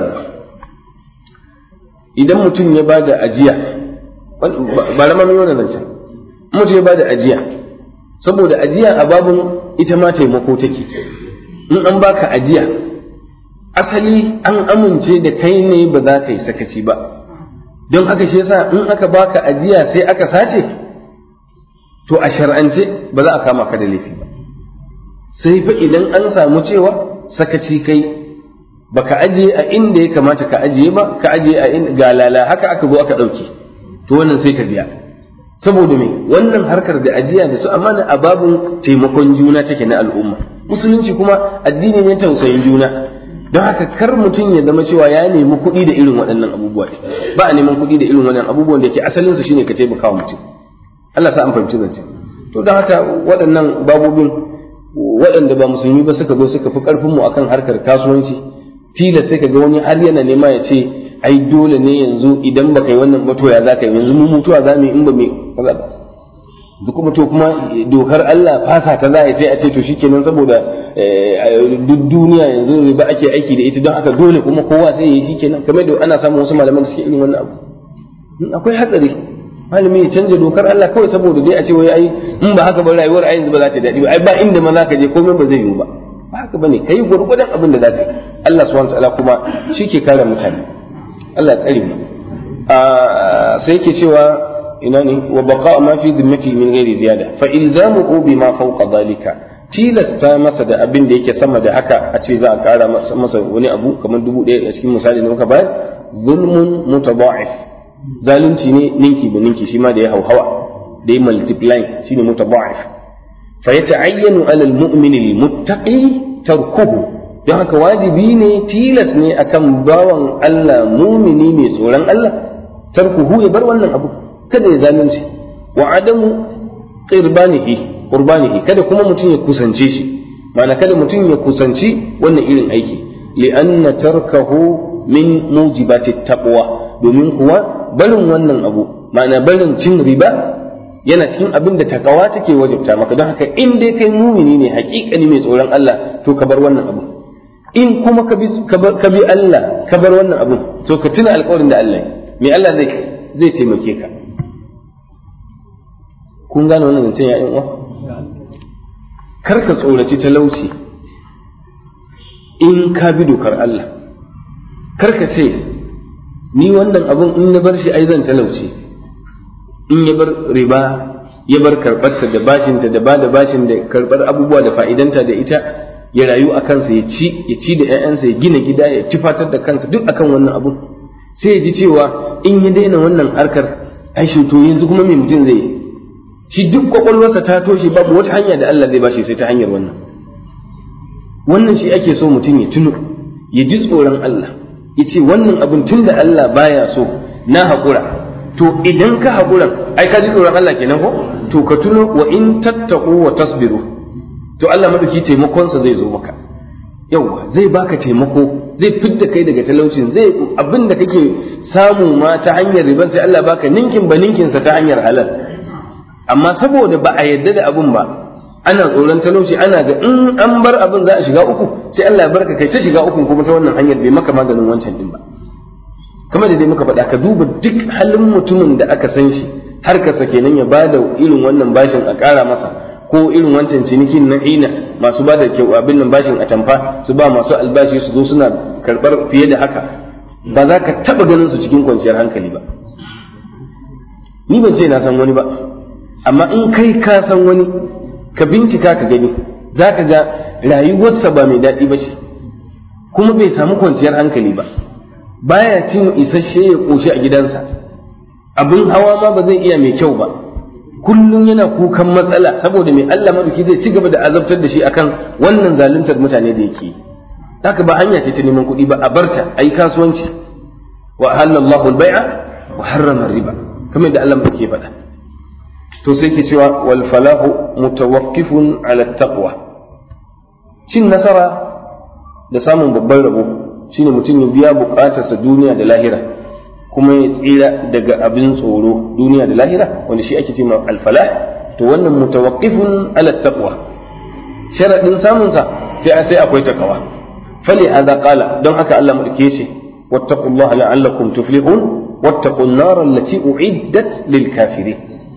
idan mutum ya ba da ajiya ba rama mai wannan zancen mutum ya ba da ajiya saboda ajiya a babin ita ma taimako take in an baka ajiya asali an amince da kai ne ba za ka yi sakaci ba don haka shi yasa in aka baka ajiya sai aka sace to a shar'ance ba za a kama ka da laifi ba sai fa idan an samu cewa sakaci kai baka ajiye a inda ya kamata ka ajiye ba ka ajiye a inda galala haka aka zo aka ɗauke to wannan sai ka biya saboda me wannan harkar da ajiya da su amana a babun taimakon juna take na al'umma musulunci kuma addini ne tausayin juna don haka kar mutum ya zama cewa ya nemi kuɗi da irin waɗannan abubuwa ba a neman kuɗi da irin waɗannan abubuwan da ke asalin su shine ka taimaka wa mutum Allah sa an fahimci zance to don haka waɗannan babobin waɗanda ba musulmi ba suka zo suka fi ƙarfin mu akan harkar kasuwanci tilas sai ka ga wani har yana nema ya ce ai dole ne yanzu idan ba kai wannan ba to ya za ka yi yanzu mu mutuwa za mu yi in ba mai kaza ba duk kuma to kuma dokar Allah fasa ta za a sai a ce to shikenan saboda duk duniya yanzu ba ake aiki da ita don haka dole kuma kowa sai ya yi shikenan kamar da ana samun wasu malaman da suke irin wannan abu akwai hatsari malami ya canja dokar Allah kawai saboda dai a ce wai ai in ba haka ba rayuwar a yanzu ba za ta daɗi ba ai ba inda ma za ka je komai ba zai yiwu ba ba haka bane kai gurgurdan abin da za ka yi Allah subhanahu wa ta'ala kuma shi ke kare mutane Allah ya tsare mu sai yake cewa ina ne wa baqa ma fi dhimmati min ghairi ziyada fa ilzamuhu bima fawqa dhalika tilasta masa da abin da yake sama da haka a ce za a kara masa wani abu kamar dubu ɗaya a cikin misali da muka bayar zulmun mutada'if zalunci ne ninki ba ninki shi ma da ya hauhawa da ya multiply shine mutada'if fa yata'ayyanu 'ala al-mu'min al-muttaqi tarkuhu don haka wajibi ne tilas ne akan bawan Allah mumini mai tsoron Allah tarkuhu ya bar wannan abu kada ya zalunci wa adamu qirbanihi qurbanihi kada kuma mutum ya kusance shi ma'ana kada mutum ya kusanci wannan irin aiki li'anna tarkahu min mujibati taqwa domin kuwa barin wannan abu ma'ana barin cin riba yana cikin abin da takawa take wajibta maka don haka in dai kai mumini ne haƙiƙani mai tsoron Allah to ka bar wannan abu in kuma ka bi Allah ka bar wannan abu to ka tuna alƙawarin da Allah mai Allah zai zai taimake ka kun gane wannan zancen ya uwa kar ka tsoraci talauci in ka bi dokar Allah kar ka ce ni wannan abun in na bar shi ai zan talauci in ya bar riba ya bar karɓarta da bashinta da ba da bashin da karɓar abubuwa da fa'idanta da ita ya rayu a kansa ya ci ya ci da ‘ya'yansa ya gina gida ya tufatar da kansa duk akan wannan abu sai ya ji cewa in ya daina wannan harkar ai to yanzu kuma me mutum zai yi shi duk kwakwalwarsa ta toshe babu wata hanya da Allah zai bashi sai ta hanyar wannan wannan shi ake so mutum ya tuno ya ji tsoron Allah ya ce wannan abin tun da Allah baya so na haƙura to idan ka haƙura ai ka ji tsoron Allah kenan ko to ka tuno wa in tattaku wa tasbiru to Allah madauki taimakonsa zai zo maka yauwa zai baka taimako zai fidda kai daga talaucin zai abin da kake samu ma ta hanyar riban sai Allah baka ninkin ba ninkinsa ta hanyar halal amma saboda ba a yadda da abin ba ana tsoron talauci ana ga in an bar abin za a shiga uku sai Allah ya barka kai ta shiga uku kuma ta wannan hanyar bai maka maganin wancan din ba kamar da dai muka faɗa ka duba duk halin mutumin da aka san shi har ka sake nan ya bada irin wannan bashin a ƙara masa ko irin wancan cinikin na ina masu ba da kyau abin nan bashin a tamfa su ba masu albashi su zo suna karɓar fiye da haka ba za ka taɓa ganin su cikin kwanciyar hankali ba ni ban ce na san wani ba amma in kai ka san wani ka bincika ka gani za ka ga rayuwarsa ba mai daɗi ba ce kuma bai samu kwanciyar hankali ba baya cin isasshe ya ƙoshi a gidansa abin hawa ma ba zai iya mai kyau ba kullum yana kukan matsala saboda mai Allah maduki zai ci gaba da azabtar da shi akan wannan zaluntar mutane da yake haka ba hanya ce ta neman kuɗi ba a barta a yi kasuwanci wa halallahu al-bai'a wa harrama riba kamar da Allah maduki ya faɗa to sai ke cewa wal falahu mutawaqqifun ala taqwa cin nasara da samun babban rabo shine mutum ya biya bukatarsa duniya da lahira kuma ya tsira daga abin tsoro duniya da lahira wanda shi ake cewa al falah to wannan mutawaqqifun ala taqwa sharadin samun sa sai sai akwai takawa fali hada qala don haka Allah madauke shi wattaqullaha la'allakum tuflihun wattaqun nar allati u'iddat lil kafirin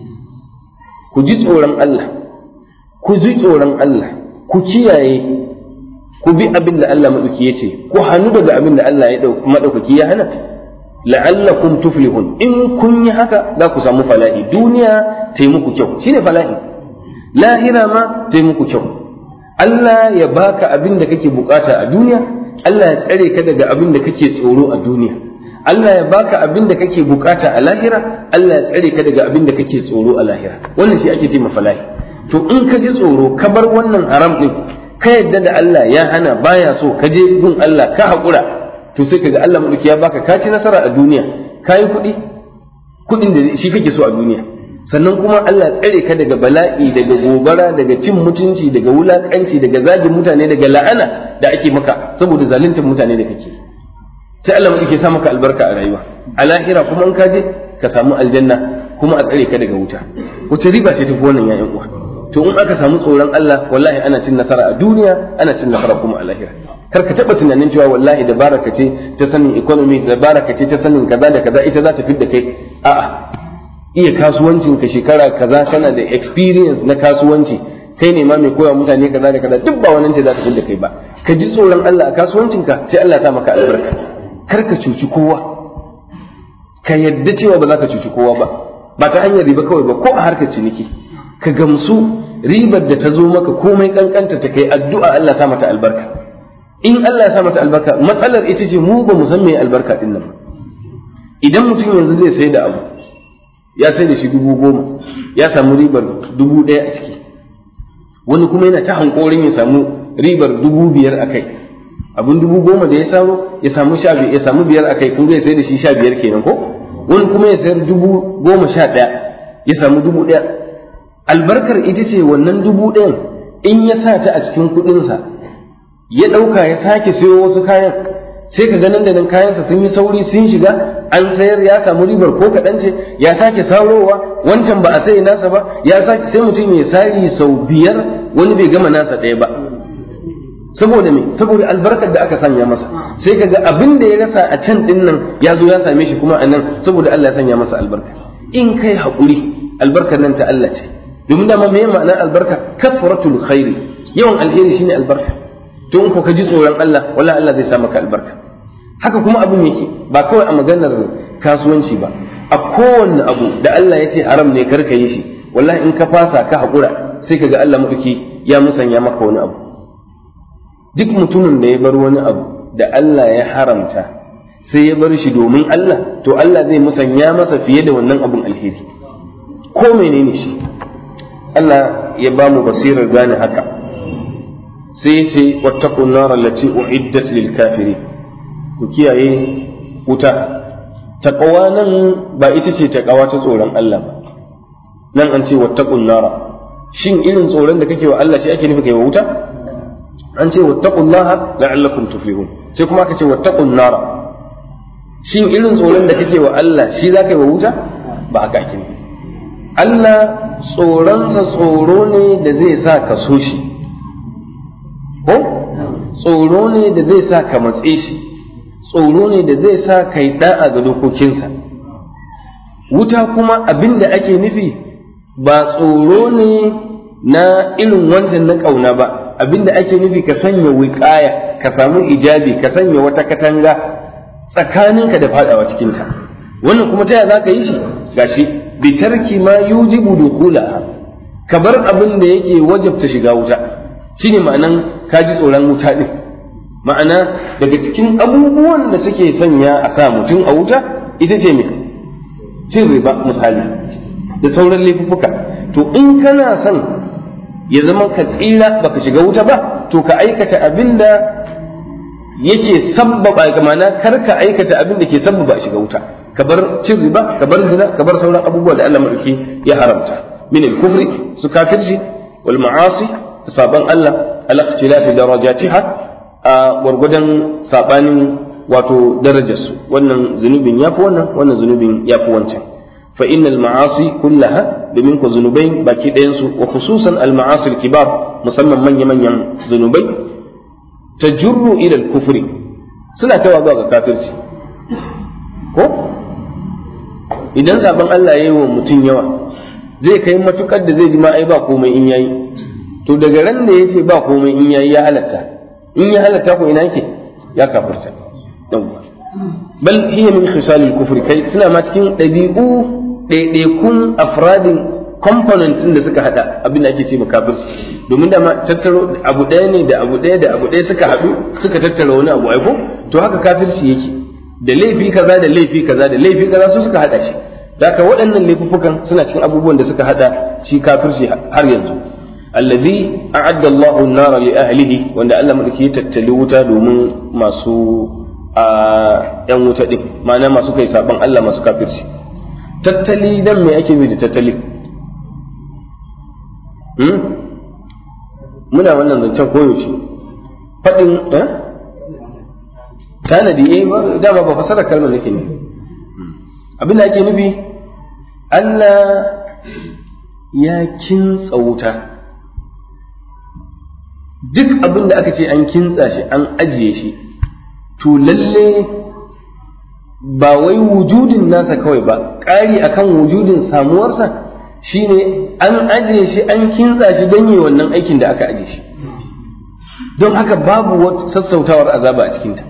ku ji tsoron Allah ku ji tsoron Allah ku kiyaye ku bi abin da Allah maɗauki ya ce ku hannu daga abin da Allah ya maɗaukaki ya hana la'allakum tuflihun in kun yi haka za ku samu falahi duniya ta yi muku kyau shine falahi lahira ma ta yi muku kyau Allah ya baka abin da kake bukata a duniya Allah ya tsare ka daga abin da kake tsoro a duniya Allah ya baka abin da kake bukata a lahira Allah ya tsare ka daga abin da kake tsoro a lahira wannan shi ake ce falahi to in ka ji tsoro ka bar wannan haram din ka yadda da Allah ya hana baya so ka je gun Allah ka haƙura to sai kaga Allah madauki ya baka ka ci nasara a duniya ka yi kuɗi kuɗin da shi kake so a duniya sannan kuma Allah tsare ka daga bala'i daga gobara daga cin mutunci daga wulakanci daga zagin mutane daga la'ana da ake maka saboda zaluntar mutane da kake sai Allah madauki ya sa maka albarka a rayuwa a lahira kuma in ka je ka samu aljanna kuma a tsare ka daga wuta wace riba ce tafi wannan ya'yan uwa to in aka samu tsoron Allah wallahi ana cin nasara a duniya ana cin nasara kuma a lahira kar ka taba tunanin cewa wallahi dabara ka ce ta sanin economy dabara ka ce ta sanin kaza da kaza ita za ta fidda kai a'a iya kasuwancin ka shekara kaza kana da experience na kasuwanci kai ne ma mai koya mutane kaza da kaza duk ba wannan ce za ta fidda kai ba ka ji tsoron Allah a kasuwancin ka sai Allah ya sa maka albarka kar ka cuci kowa ka yadda cewa ba za ka cuci kowa ba ba ta hanyar riba kawai ba ko a harkar ciniki ka gamsu ribar da ta zo maka komai kankanta ta kai addu'a Allah sa mata albarka in Allah ya sa mata albarka matsalar ita ce mu ba mu san me albarka din nan idan mutum yanzu zai sai da abu ya sai da shi dubu goma ya samu ribar dubu ɗaya a ciki wani kuma yana ta hankorin ya samu ribar dubu biyar a kai abin dubu goma da ya samu ya samu sha ya samu biyar a kai kun zai sai da shi sha biyar kenan ko wani kuma ya sayar dubu goma sha ɗaya ya samu dubu ɗaya albarkar ita ce wannan dubu ɗayan in ya sa ta a cikin kuɗinsa ya ɗauka ya sake sayo wasu kayan sai ka ganin da nan kayansa sun yi sauri sun shiga an sayar ya samu ribar ko kaɗan ce ya sake sarowa wancan ba a sai nasa ba ya sake sai mutum ya sari sau biyar wani bai gama nasa ɗaya ba saboda me saboda albarkar da aka sanya masa sai kaga abin da ya rasa a can din nan ya zo ya same shi kuma a nan saboda Allah ya sanya masa albarka in kai haƙuri albarkar nan ta Allah ce domin dama me ma'anar albarka kafaratul khairi yawan alheri shine albarka to in ko ka ji tsoron Allah wallahi Allah zai sa maka albarka haka kuma abin yake ba kawai a maganar kasuwanci ba a kowanne abu da Allah ya ce haram ne kar ka yi shi wallahi in ka fasa ka haƙura sai ka ga Allah maɗauki ya musanya maka wani abu duk mutumin da ya bar wani abu da Allah ya haramta sai ya bar shi domin Allah to Allah zai musanya masa fiye da wannan abun alheri ko menene shi Allah ya ba mu basirar gane haka sai ce wattaqun nar allati uiddat lil kafirin ku kiyaye wuta taqwa nan ba ita ce taqwa ta tsoron Allah ba nan an ce wattaqun nar shin irin tsoron da kake wa Allah shi ake nufi kai wa wuta an ce wattaqullaha la'allakum tuflihun sai kuma aka ce wattaqun nar shin irin tsoron da kake wa Allah shi za ka yi wa wuta ba haka ake nufi Allah tsoronsa tsoro ne da zai sa ka so shi ko tsoro ne da zai sa ka matse shi tsoro ne da zai sa ka yi da'a ga dokokinsa wuta kuma abin da ake nufi ba tsoro ne na irin wancan na ƙauna ba abin da ake nufi ka sanya wiƙaya ka samu ijabi ka sanya wata katanga tsakaninka da fadawa cikinta wannan kuma ta za ka yi shi gashi bi tarki ma yujibu dukhulaha ka bar abin da yake wajabta shiga wuta shine ma'anan ka ji tsoron wuta din ma'ana daga cikin abubuwan da suke sanya a sa mutum a wuta ita ce me cin riba misali da sauran laifuka to in kana son ya zama ka tsira baka shiga wuta ba to ka aikata abin da yake sabbaba ma'ana kar ka aikata abin da ke sabbaba shiga wuta ka bar cin riba ka bar zina ka bar sauran abubuwa da Allah madauki ya haramta min al-kufri su kafirci wal ma'asi saban Allah ala ikhtilafi darajatiha a gwargwadon sabanin wato darajarsu wannan zunubin yafi wannan wannan zunubin yafi wancan fa innal ma'asi kullaha domin ku zunubai baki ɗayan su wa khususan al ma'asi al kibar musamman manya manyan zunubai tajurru ila al kufri suna tawa zuwa ga kafirci ko idan zaben Allah ya yi wa mutum yawa zai kai matukar da zai ji ma ai ba komai in yayi to daga ran da yace ba komai in yayi ya halatta in ya halatta ko ina yake ya kafirta yawwa bal hiya min khisalil kufri kai suna ma cikin dabi'u ɗaiɗaikun afradin components da suka hada abin da ake ce ma kafirci domin da tattaro abu ɗaya ne da abu ɗaya da abu ɗaya suka haɗu suka tattara wani abu aiko to haka kafirci yake da laifi kaza da laifi kaza da laifi kaza su suka hada shi da haka waɗannan laifuffukan suna cikin abubuwan da suka hada shi kafirci har yanzu allazi a'adda Allahu an-nara li ahlihi wanda Allah madauki ya tattali wuta domin masu a yan wuta din ma'ana masu kai saban Allah masu kafirci tattali dan me ake yi da tattali hmm? muna wannan zancen koyaushe faɗin eh? tanadi eh dama ba fasara kalmar nake ne abin da ake nufi Allah ya kintsa wuta duk abin da aka ce an kintsa shi an ajiye shi to lalle ba wai wujudin nasa kawai ba ƙari akan wujudin samuwarsa shine an ajiye shi an kintsa shi don yi wannan aikin da aka ajiye shi don haka babu wata sassautawar azaba a cikinta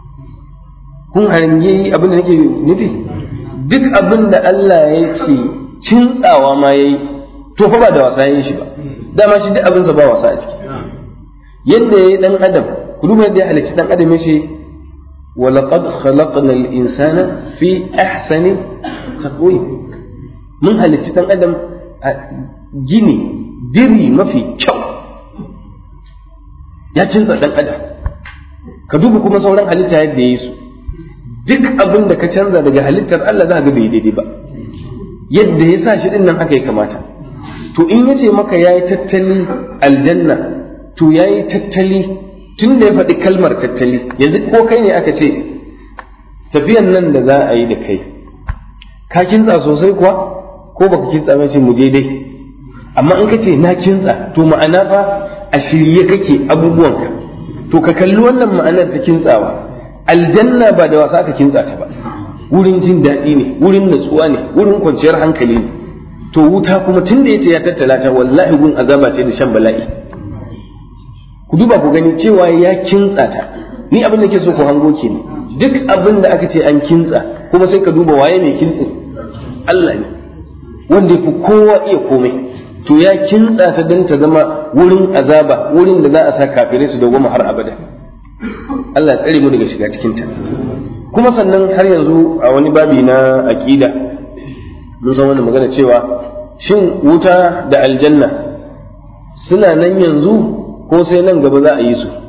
kun harange abin da nake nufi duk abin da Allah ya ce kintsawa ma yayi to fa ba da wasa yayin shi ba dama shi duk abinsa ba wasa a ciki yadda yayi dan adam ku duba yadda ya halicci dan adam yace ولقد خلقنا الإنسان في أحسن تقويم من هل تتن أدم جيني ديري ما في كو يا تنسى دان أدم كدوب كما سوران halitta yadda ya yi su duk abin da ka canza daga halittar Allah za ga bai daidai ba yadda ya sa shi din nan haka ya kamata to in yace maka yayi tattali aljanna to yayi tattali tun da ya faɗi kalmar tattali yanzu ko kai ne aka ce tafiyan nan da za a yi da kai ka kintsa sosai kuwa ko baka kintsa mai ce mu je dai amma in ka ce na kintsa to ma'ana fa a shirye kake abubuwanka to ka kalli wannan ma'anar ta kintsawa aljanna ba da wasa aka kintsa ta ba wurin jin daɗi ne wurin natsuwa ne wurin kwanciyar hankali ne to wuta kuma tun da yace ya tattala ta wallahi gun azaba ce da shan bala'i ku duba ku gani cewa ya kintsa ta ni abin da ke so ku hango ke ne duk abin da aka ce an kintsa kuma sai ka duba waye mai kintsin Allah ne wanda ya fi kowa iya komai to ya kintsa ta don ta zama wurin azaba wurin da za a sa kafirai su dawwama har abada Allah ya tsare mu daga shiga cikin ta kuma sannan har yanzu a wani babi na aqida mun san wannan magana cewa shin wuta da aljanna suna nan yanzu ko sai nan gaba za a yi su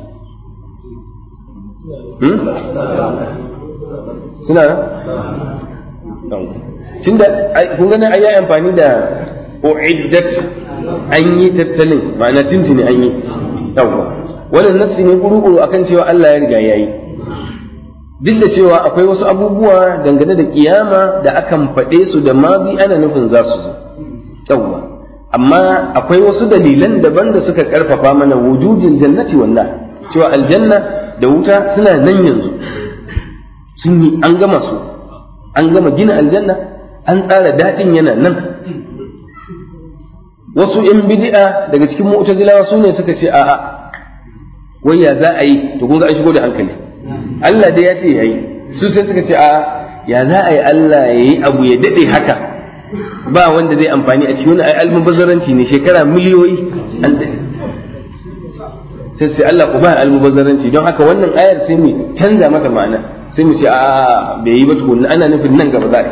suna nan tunda kun gani an yi amfani da uiddat an yi tattalin ma'ana tuntuni an yi yawwa wannan nassi ne kuru akan cewa Allah ya riga yayi duk da cewa akwai wasu abubuwa dangane da kiyama da akan faɗe su da mazi ana nufin za su zo yawwa amma akwai wasu dalilan daban da suka karfafa mana wujudin jannati wannan cewa aljanna da wuta suna nan yanzu sun yi an gama su an gama gina aljanna an tsara daɗin yana nan wasu ‘yan bid'a daga cikin mu'tazilawa su ne suka ce a'a wai ya za a yi to kun ga an shigo da hankali Allah dai ya ce ya yi su sai suka ce a'a ya za a yi Allah ya yi abu ya daɗe haka ba wanda zai amfani a cikin wani ai almubazzaranci ne shekara miliyoyi an daɗe sai sai Allah ku ba almubazzaranci don haka wannan ayar sai mu canza mata ma'ana sai mu ce a bai yi ba tukunna ana nufin nan gaba za a yi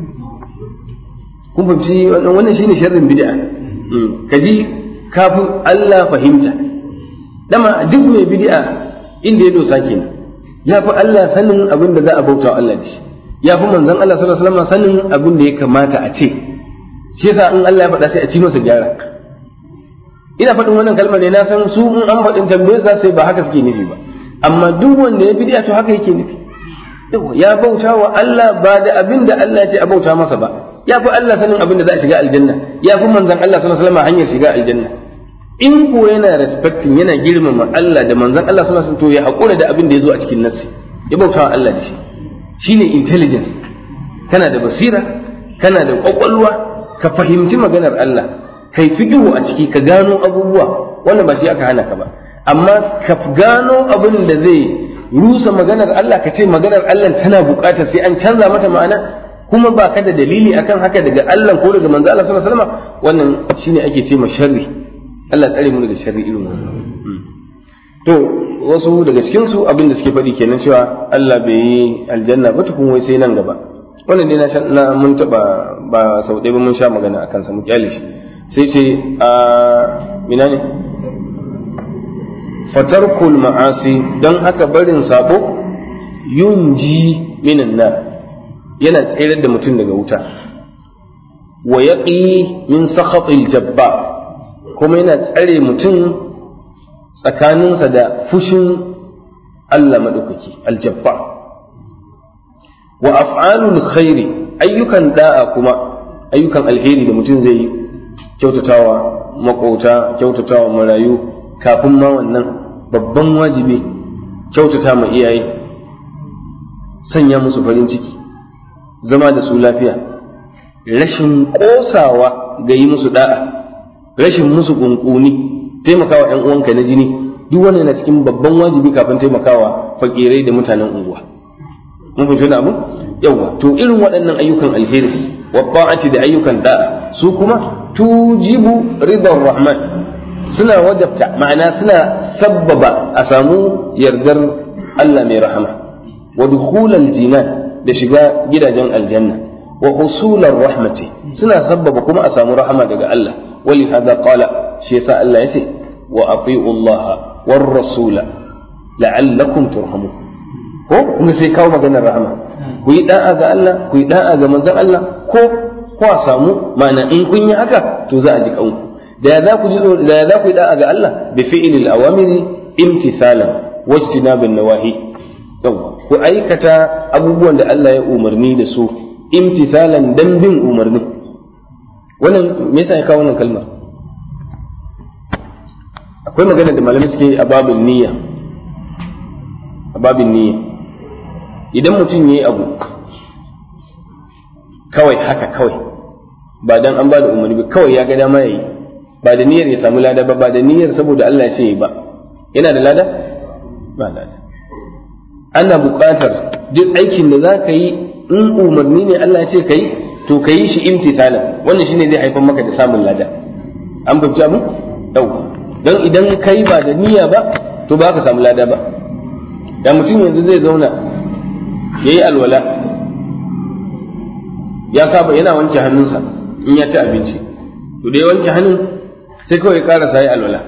kun fahimci wannan shine sharrin bid'a ka ji kafin Allah fahimta dama duk mai bid'a inda ya dosa kenan ya fi Allah sanin abin da za a bauta Allah da shi ya fi manzon Allah sallallahu alaihi wasallam sanin abin da ya kamata a ce shi yasa in Allah ya faɗa sai a ci masa gyara ina faɗin wannan kalmar ne na san su in an faɗin tambayar za sai ba haka suke nufi ba amma duk wanda ya bid'a to haka yake nufi ya bauta wa Allah ba da abin da Allah ya ce a bauta masa ba ya fi Allah sanin abin da za a shiga aljanna ya fi manzon Allah sallallahu alaihi wasallam hanyar shiga aljanna in ko yana respecting yana girmama Allah da manzon Allah sallallahu alaihi wasallam to ya hakura da abin da ya zo a cikin nassi ya bauta wa Allah da shi shine intelligence kana da basira kana da kwakwalwa ka fahimci maganar Allah kai fiqhu a ciki ka gano abubuwa wannan ba shi aka hana ka ba amma ka gano abin da zai rusa maganar Allah ka ce maganar Allah tana buƙatar sai an canza mata ma'ana kuma ba ka da dalili akan haka daga Allah ko daga manzo Allah sallallahu alaihi wasallam wannan shine ake ce ma sharri Allah tsare mu daga sharri irin wannan to wasu daga cikin su abin da suke faɗi kenan cewa Allah bai yi aljanna ba tukun wai sai nan gaba wannan ne na mun taba ba sau ɗaya ba mun sha magana akan sa mu kyale shi sai ce a mina ne fatarkul ma'asi don haka barin sabo yunji minan nar yana tsayar da mutum daga wuta wa yaqi min sakhatil jabba kuma yana tsare mutum tsakaninsa da fushin Allah madaukaki aljabba wa af'alul khairi ayyukan da'a kuma ayyukan alheri da mutum zai yi kyautatawa makota kyautatawa marayu kafin ma wannan babban wajibi kyautata ma iyaye sanya musu farin ciki zama da su lafiya rashin kosawa ga yi musu da'a rashin musu kunkuni taimakawa yan uwanka na jini duk wannan na cikin babban wajibi kafin taimakawa fakirai da mutanen unguwa mun fahimci wannan abu yawa to irin waɗannan ayyukan alheri wa ta'ati da ayyukan da'a su kuma tujibu ridar rahman suna wajabta ma'ana suna sabbaba a samu yardar Allah mai rahama wa dukhulal jinan da shiga gidajen aljanna wa husular rahmati suna sabbaba kuma a samu rahama daga Allah wali hada qala shi yasa Allah yace wa ati'u Allah war rasula la'allakum turhamun ko kuma sai kawo maganar rahama ku yi da'a ga Allah ku yi da'a ga manzon Allah ko ko a samu ma'ana in kun yi haka to za a ji kanku da ya za ku ji da ya za ku yi da'a ga Allah bi fi'lil awamiri imtithalan wajtinabin nawahi yawa ku aikata abubuwan da Allah ya umarni da su imtithalan dan bin umarni wannan me yasa ya kawo wannan kalmar akwai magana da malamai suke a babin niyya a babin niyya idan mutum ya yi abu kawai haka kawai ba dan an ba da umarni ba kawai ya ga dama yayi ba da niyyar ya samu lada ba ba da niyyar saboda Allah ya ce yi ba yana da lada ba lada ana buƙatar duk aikin da za ka yi in umarni ne Allah ya ce ka yi to ka yi shi imtithalan wannan shine zai haifar maka da samun lada an fahimci abin yau don idan kai ba da niyya ba to ba ka samu lada ba da mutum yanzu zai zauna ya yi alwala ya saba yana wanke hannunsa in ya ci abinci to da ya wanke hannun sai kawai ya karasa ya alwala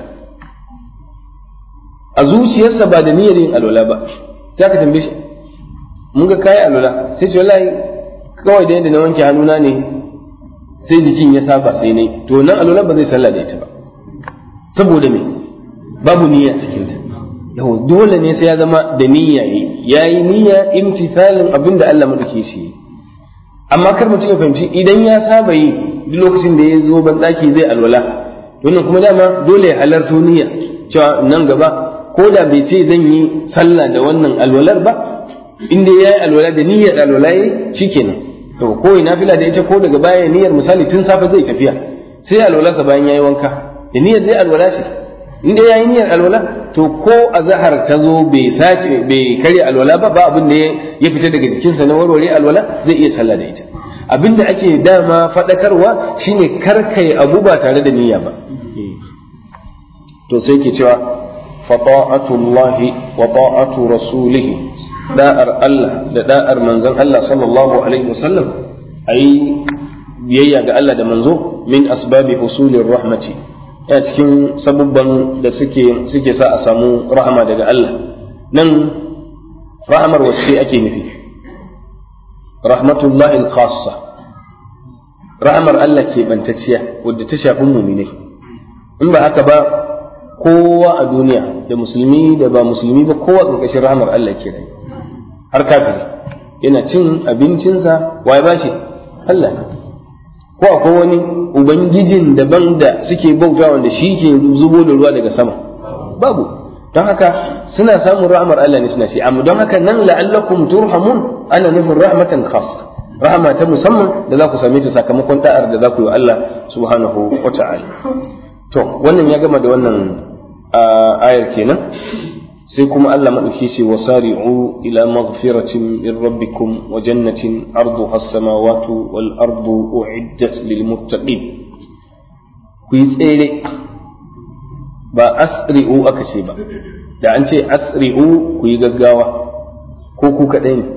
a zuciyarsa ba da niyyar yin alwala ba sai aka tambaye shi mun ga kayi alwala sai ce wallahi kawai da yadda na wanke hannuna ne sai jikin ya saba sai ne to nan alwala ba zai sallah da ita ba saboda me babu niyya cikin ta yau dole ne sai ya zama da niyya yi yayi niyya imtithalin abinda Allah madauke shi amma kar mutum ya fahimci idan ya saba yi duk lokacin da ya zo ban daki zai alwala wannan kuma dama dole ya halarto niyya cewa nan gaba ko da bai ce zan yi sallah da wannan alwalar ba in dai yayi alwala da niyyar alwala yayi shikenan to ko ina fila da ita ko daga baya niyyar misali tun safe zai tafiya sai alwalarsa bayan yayi wanka da niyyar zai alwala shi in dai yayi niyyar alwala to ko azhar ta zo bai sake bai karya alwala ba ba abin da ya fita daga jikinsa na warware alwala zai iya sallah da ita abin da ake dama faɗakarwa shine karkai abu ba tare da niyya ba to sai ke cewa fata'atullahi wa ta'atu rasulih da'ar Allah da da'ar manzon Allah sallallahu alaihi wasallam ayi biyayya ga Allah da manzo min asbabi husulir rahmati ya cikin sabubban da suke suke sa a samu rahama daga Allah nan rahamar wacce ake nufi rahmatullahi al-khassa rahamar Allah ke bantacciya wadda ta shafi muminai in ba haka ba kowa a duniya da musulmi da ba musulmi ba kowa ƙarƙashin rahamar Allah ke rai har kafiri yana cin abincinsa waye bashi Allah ne ko akwai wani ubangijin daban da suke bauta wanda shi ke zubo da ruwa daga sama babu don haka suna samun rahmar Allah ne suna shi amma don haka nan la'allakum turhamun ana nufin rahmatan khassa rahama ta musamman da za ku same ta sakamakon da'ar da za ku yi wa Allah subhanahu wa ta'ala to wannan ya gama da wannan ayar kenan sai kuma Allah maɗauki ce wa sari'u ila maghfiratin min rabbikum wa jannatin arduha as-samawati wal ardu u'iddat lil muttaqin ku yi tsere ba asri'u aka ce ba da an ce asri'u ku yi gaggawa ko ku kaɗai ne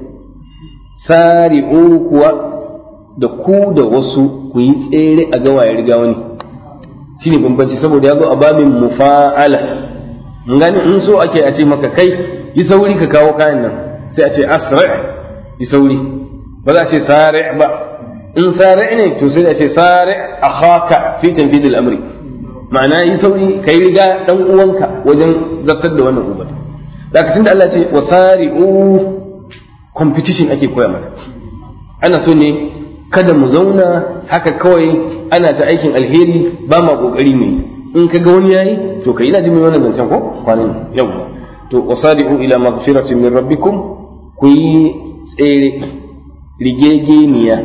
sari'u kuwa da ku da wasu ku yi tsere a gawa ya riga wani shine bambanci saboda ya zo a babin mufa'ala mun gani in so ake a ce maka kai yi sauri ka kawo kayan nan sai a ce asra yi sauri ba za a ce sari ba in sari ne to sai a ce sari akhaka fi tanfid al-amri ma'ana yi sauri kai riga dan uwanka wajen zartar da wannan umarni zaka tunda Allah ce wasari'u competition ake koya mana ana so ne kada mu zauna haka kawai ana ta aikin alheri ba ma kokari ne in ka ga wani yayi to kai ina jin mai wannan zancen ko kwanan yau to wasadi'u ila maghfiratin min rabbikum ku yi tsere rigegeniya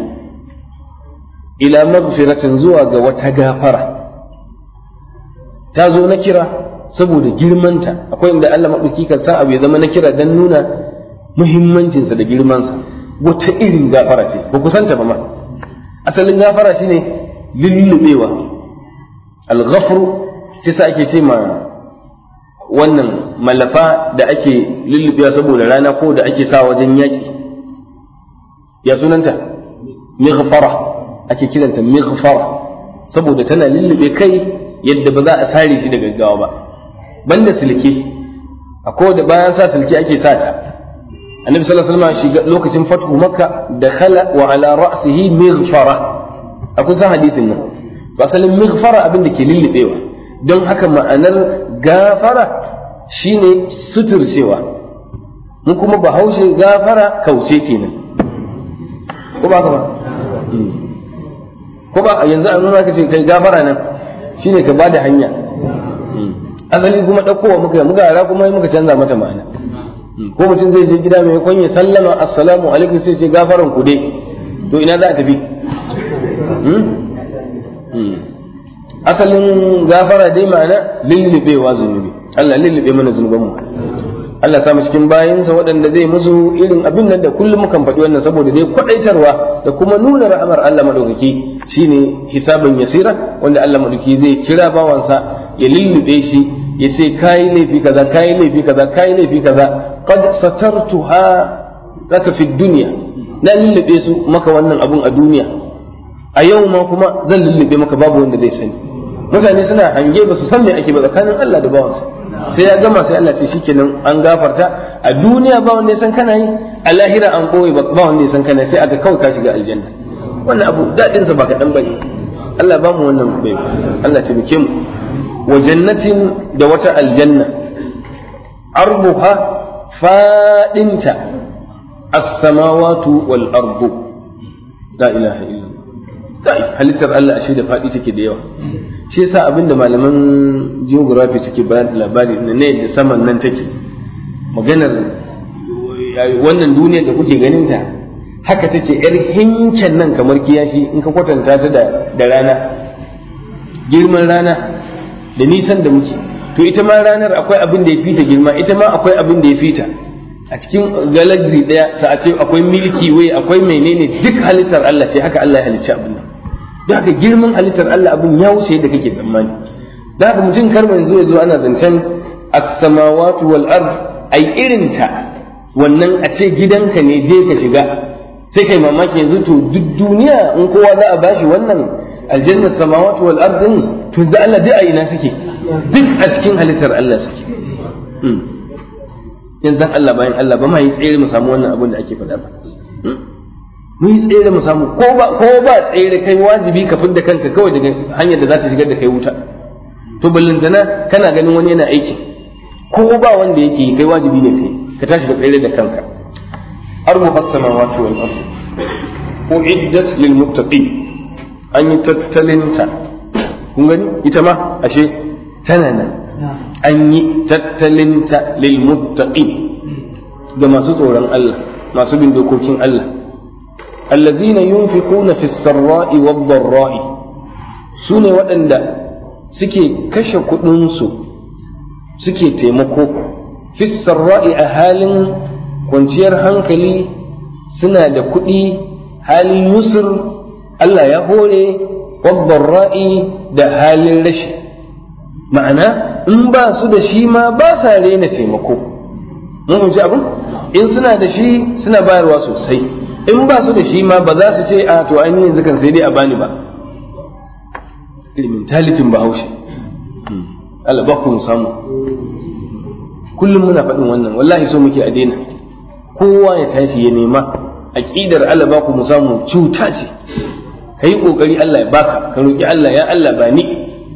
ila maghfiratin zuwa ga wata gafara ta zo na kira saboda girmanta akwai inda Allah maɗauki kan sa abu ya zama na kira dan nuna muhimmancinsa da girmansa wata irin gafara ce ba ku santa ba ma asalin gafara shine lullubewa al-ghafru shi sa ake ce ma wannan malafa da ake lullubewa saboda rana ko da ake sa wajen yaƙi ya sunanta mighfara ake kiranta mighfara saboda tana lullube kai yadda ba za a sare shi da gaggawa ba banda silke akwai da bayan sa silke ake sa ta annabi sallallahu alaihi wasallam shiga lokacin fathu makka dakhala wa ala ra'sihi mighfara akwai san hadisin nan to asalin mighfara abin da ke lullubewa don haka ma'anar gafara shine suturcewa mun kuma bahaushe gafara kauce kenan ko ba ka ba ko ba yanzu an nuna ka ce kai gafara nan shine ka bada hanya asali kuma ɗaukowa muka yi muka yara kuma muka canza mata ma'ana ko mutum zai je gida mai kwanye sallama assalamu alaikum sai ce gafaran ku dai to ina za a tafi asalin gafara dai ma'ana lullubewa zunubi Allah lullube mana zunubanmu Allah samu cikin bayinsa waɗanda zai musu irin abin nan da kullum mukan faɗi wannan saboda dai kwaɗaitarwa da kuma nuna ra'amar Allah madaukaki shine hisaban yasira wanda Allah madaukaki zai kira bawansa ya lullube shi ya ce kayi laifi kaza kayi laifi kaza kayi laifi kaza qad satartuha laka fi dunya na lullube su maka wannan abun a duniya a yau ma kuma zan lullube maka babu wanda zai sani mutane suna hange ba su san me ake ba tsakanin Allah da bawansa sai ya gama sai Allah ce shikenan an gafarta a duniya ba wanda ya san kana yi a lahira an koyi ba wanda ya san kana sai aka kawai ka shiga aljanna wannan abu dadin sa ba kaɗan bane Allah ba mu wannan bai Allah ta bike mu wa jannatin da wata aljanna arbuha fadinta as-samawatu wal ardu la ilaha illa kai halittar Allah ashe da faɗi take da yawa shi yasa abinda malaman geography suke ba da labari na ne da saman nan take maganar wannan duniyar da kuke ganin ta haka take yar hinken nan kamar kiyashi in ka kwatanta ta da rana girman rana da nisan da muke to ita ma ranar akwai abin da ya fita girma ita ma akwai abin da ya fita a cikin galaxy daya sa a ce akwai milky way akwai menene duk halittar Allah ce haka Allah ya halicci abin nan da haka girman halittar Allah abin ya wuce yadda kake tsammani da haka mutum karma yanzu ya zo ana zancen as-samawati wal ard ai irin ta wannan a ce gidanka ne je ka shiga sai kai mamaki yanzu to duk duniya in kowa za a bashi wannan aljannar samawati wal ard din to da Allah duk a ina suke duk a cikin halittar Allah suke yanzu Allah bayan Allah ba ma yi tsere mu samu wannan abin da ake faɗa ba mu yi tsere mu samu ko ba ko ba tsere kai wajibi ka fidda kanka kawai daga hanyar da za ta shigar da kai wuta to ballantana kana ganin wani yana aiki ko ba wanda yake yi kai wajibi ne kai ka tashi ka tsere da kanka arbu as-samawati wal ard uiddat lil muttaqin an yi tattalinta kun gani ita ma ashe tana nan an yi tattalinta lil muttaqin ga masu tsoron Allah masu bin dokokin Allah الذين ينفقون في السراء والضراء سنة waɗanda suke kashe kuɗinsu suke taimako fi sarra'i a halin kwanciyar hankali suna da kuɗi halin yusur Allah ya hore ra'i da halin rashi ma'ana in ba su da shi ma ba sa rena taimako mun ji abin in suna da shi suna bayarwa sosai in ba su da shi ma ba za su ce a to an yanzu kan sai dai a bani ba ilimin talitin bahaushe Allah ba ku samu kullum muna faɗin wannan wallahi so muke a daina kowa ya tashi ya nema aqidar Allah ba ku mu samu cuta ce kai kokari Allah ya baka ka roki Allah ya Allah ba ni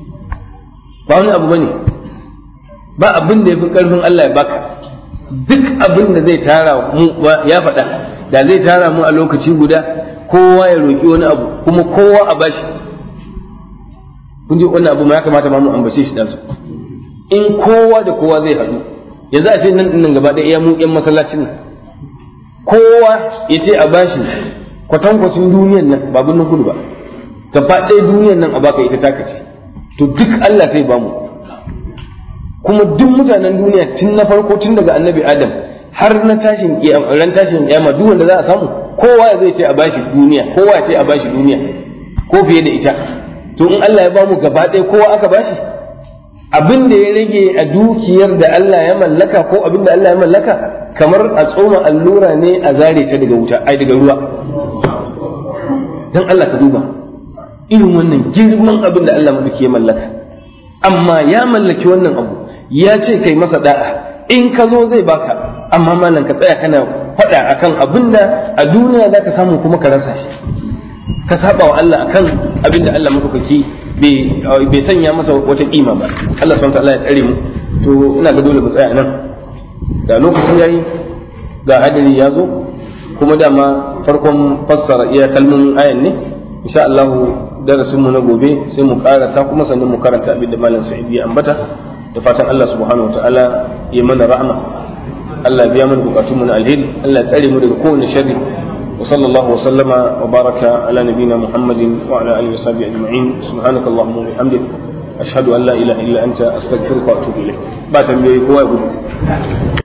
ba wani abu bane ba abin da yafi karfin Allah ya baka duk abin da zai tara mu ya faɗa da zai tara mu a lokaci guda kowa ya roki wani abu kuma kowa a bashi kun ji wannan abu ma ya kamata ma mu ambace shi da su in kowa da kowa zai haɗu yanzu a ce nan nan gaba ɗaya mu ƴan masallacin nan kowa ya ce a bashi kwatankwacin duniyan nan ba birnin kudu ba gaba ɗaya duniyan nan a baka ita taka ce to duk Allah sai ba mu kuma duk mutanen duniya tun na farko tun daga annabi adam har na tashin ran tashin kiyama duk wanda za a samu kowa ya zai ce a bashi duniya kowa ya ce a bashi duniya ko fiye da ita to in Allah ya ba mu gaba ɗaya kowa aka bashi abin da ya rage a dukiyar da Allah ya mallaka ko abin da Allah ya mallaka kamar a tsoma allura ne a zare ta daga wuta ai daga ruwa dan Allah ka duba irin wannan girman abin da Allah madauki ya mallaka amma ya mallaki wannan abu ya ce kai masa da'a in ka zo zai baka amma malam ka tsaya kana faɗa akan abin da a duniya za ka samu kuma ka rasa shi ka saba wa Allah akan abin da Allah madaukaki bai sanya masa wata kima ba Allah subhanahu wa ya tsare mu to ina ga dole mu tsaya nan da lokaci yayi ga hadari ya zo kuma dama farkon fassara iya kalmomin ayan ne insha Allah darasin mu na gobe sai mu karasa kuma sannan mu karanta abin da malam Sa'id ya ambata da fatan Allah subhanahu wataala ya mana rahama Allah biya mana bukatun mu na alheri Allah ya tsare mu daga kowane sharri wa sallallahu wa sallama wa baraka ala nabina Muhammadin wa ala alihi wa sahbihi ajma'in subhanakallahumma wa bihamdika ashhadu an la ilaha illa anta astaghfiruka wa atubu ilayk ba tambayoyi kowa ya gudu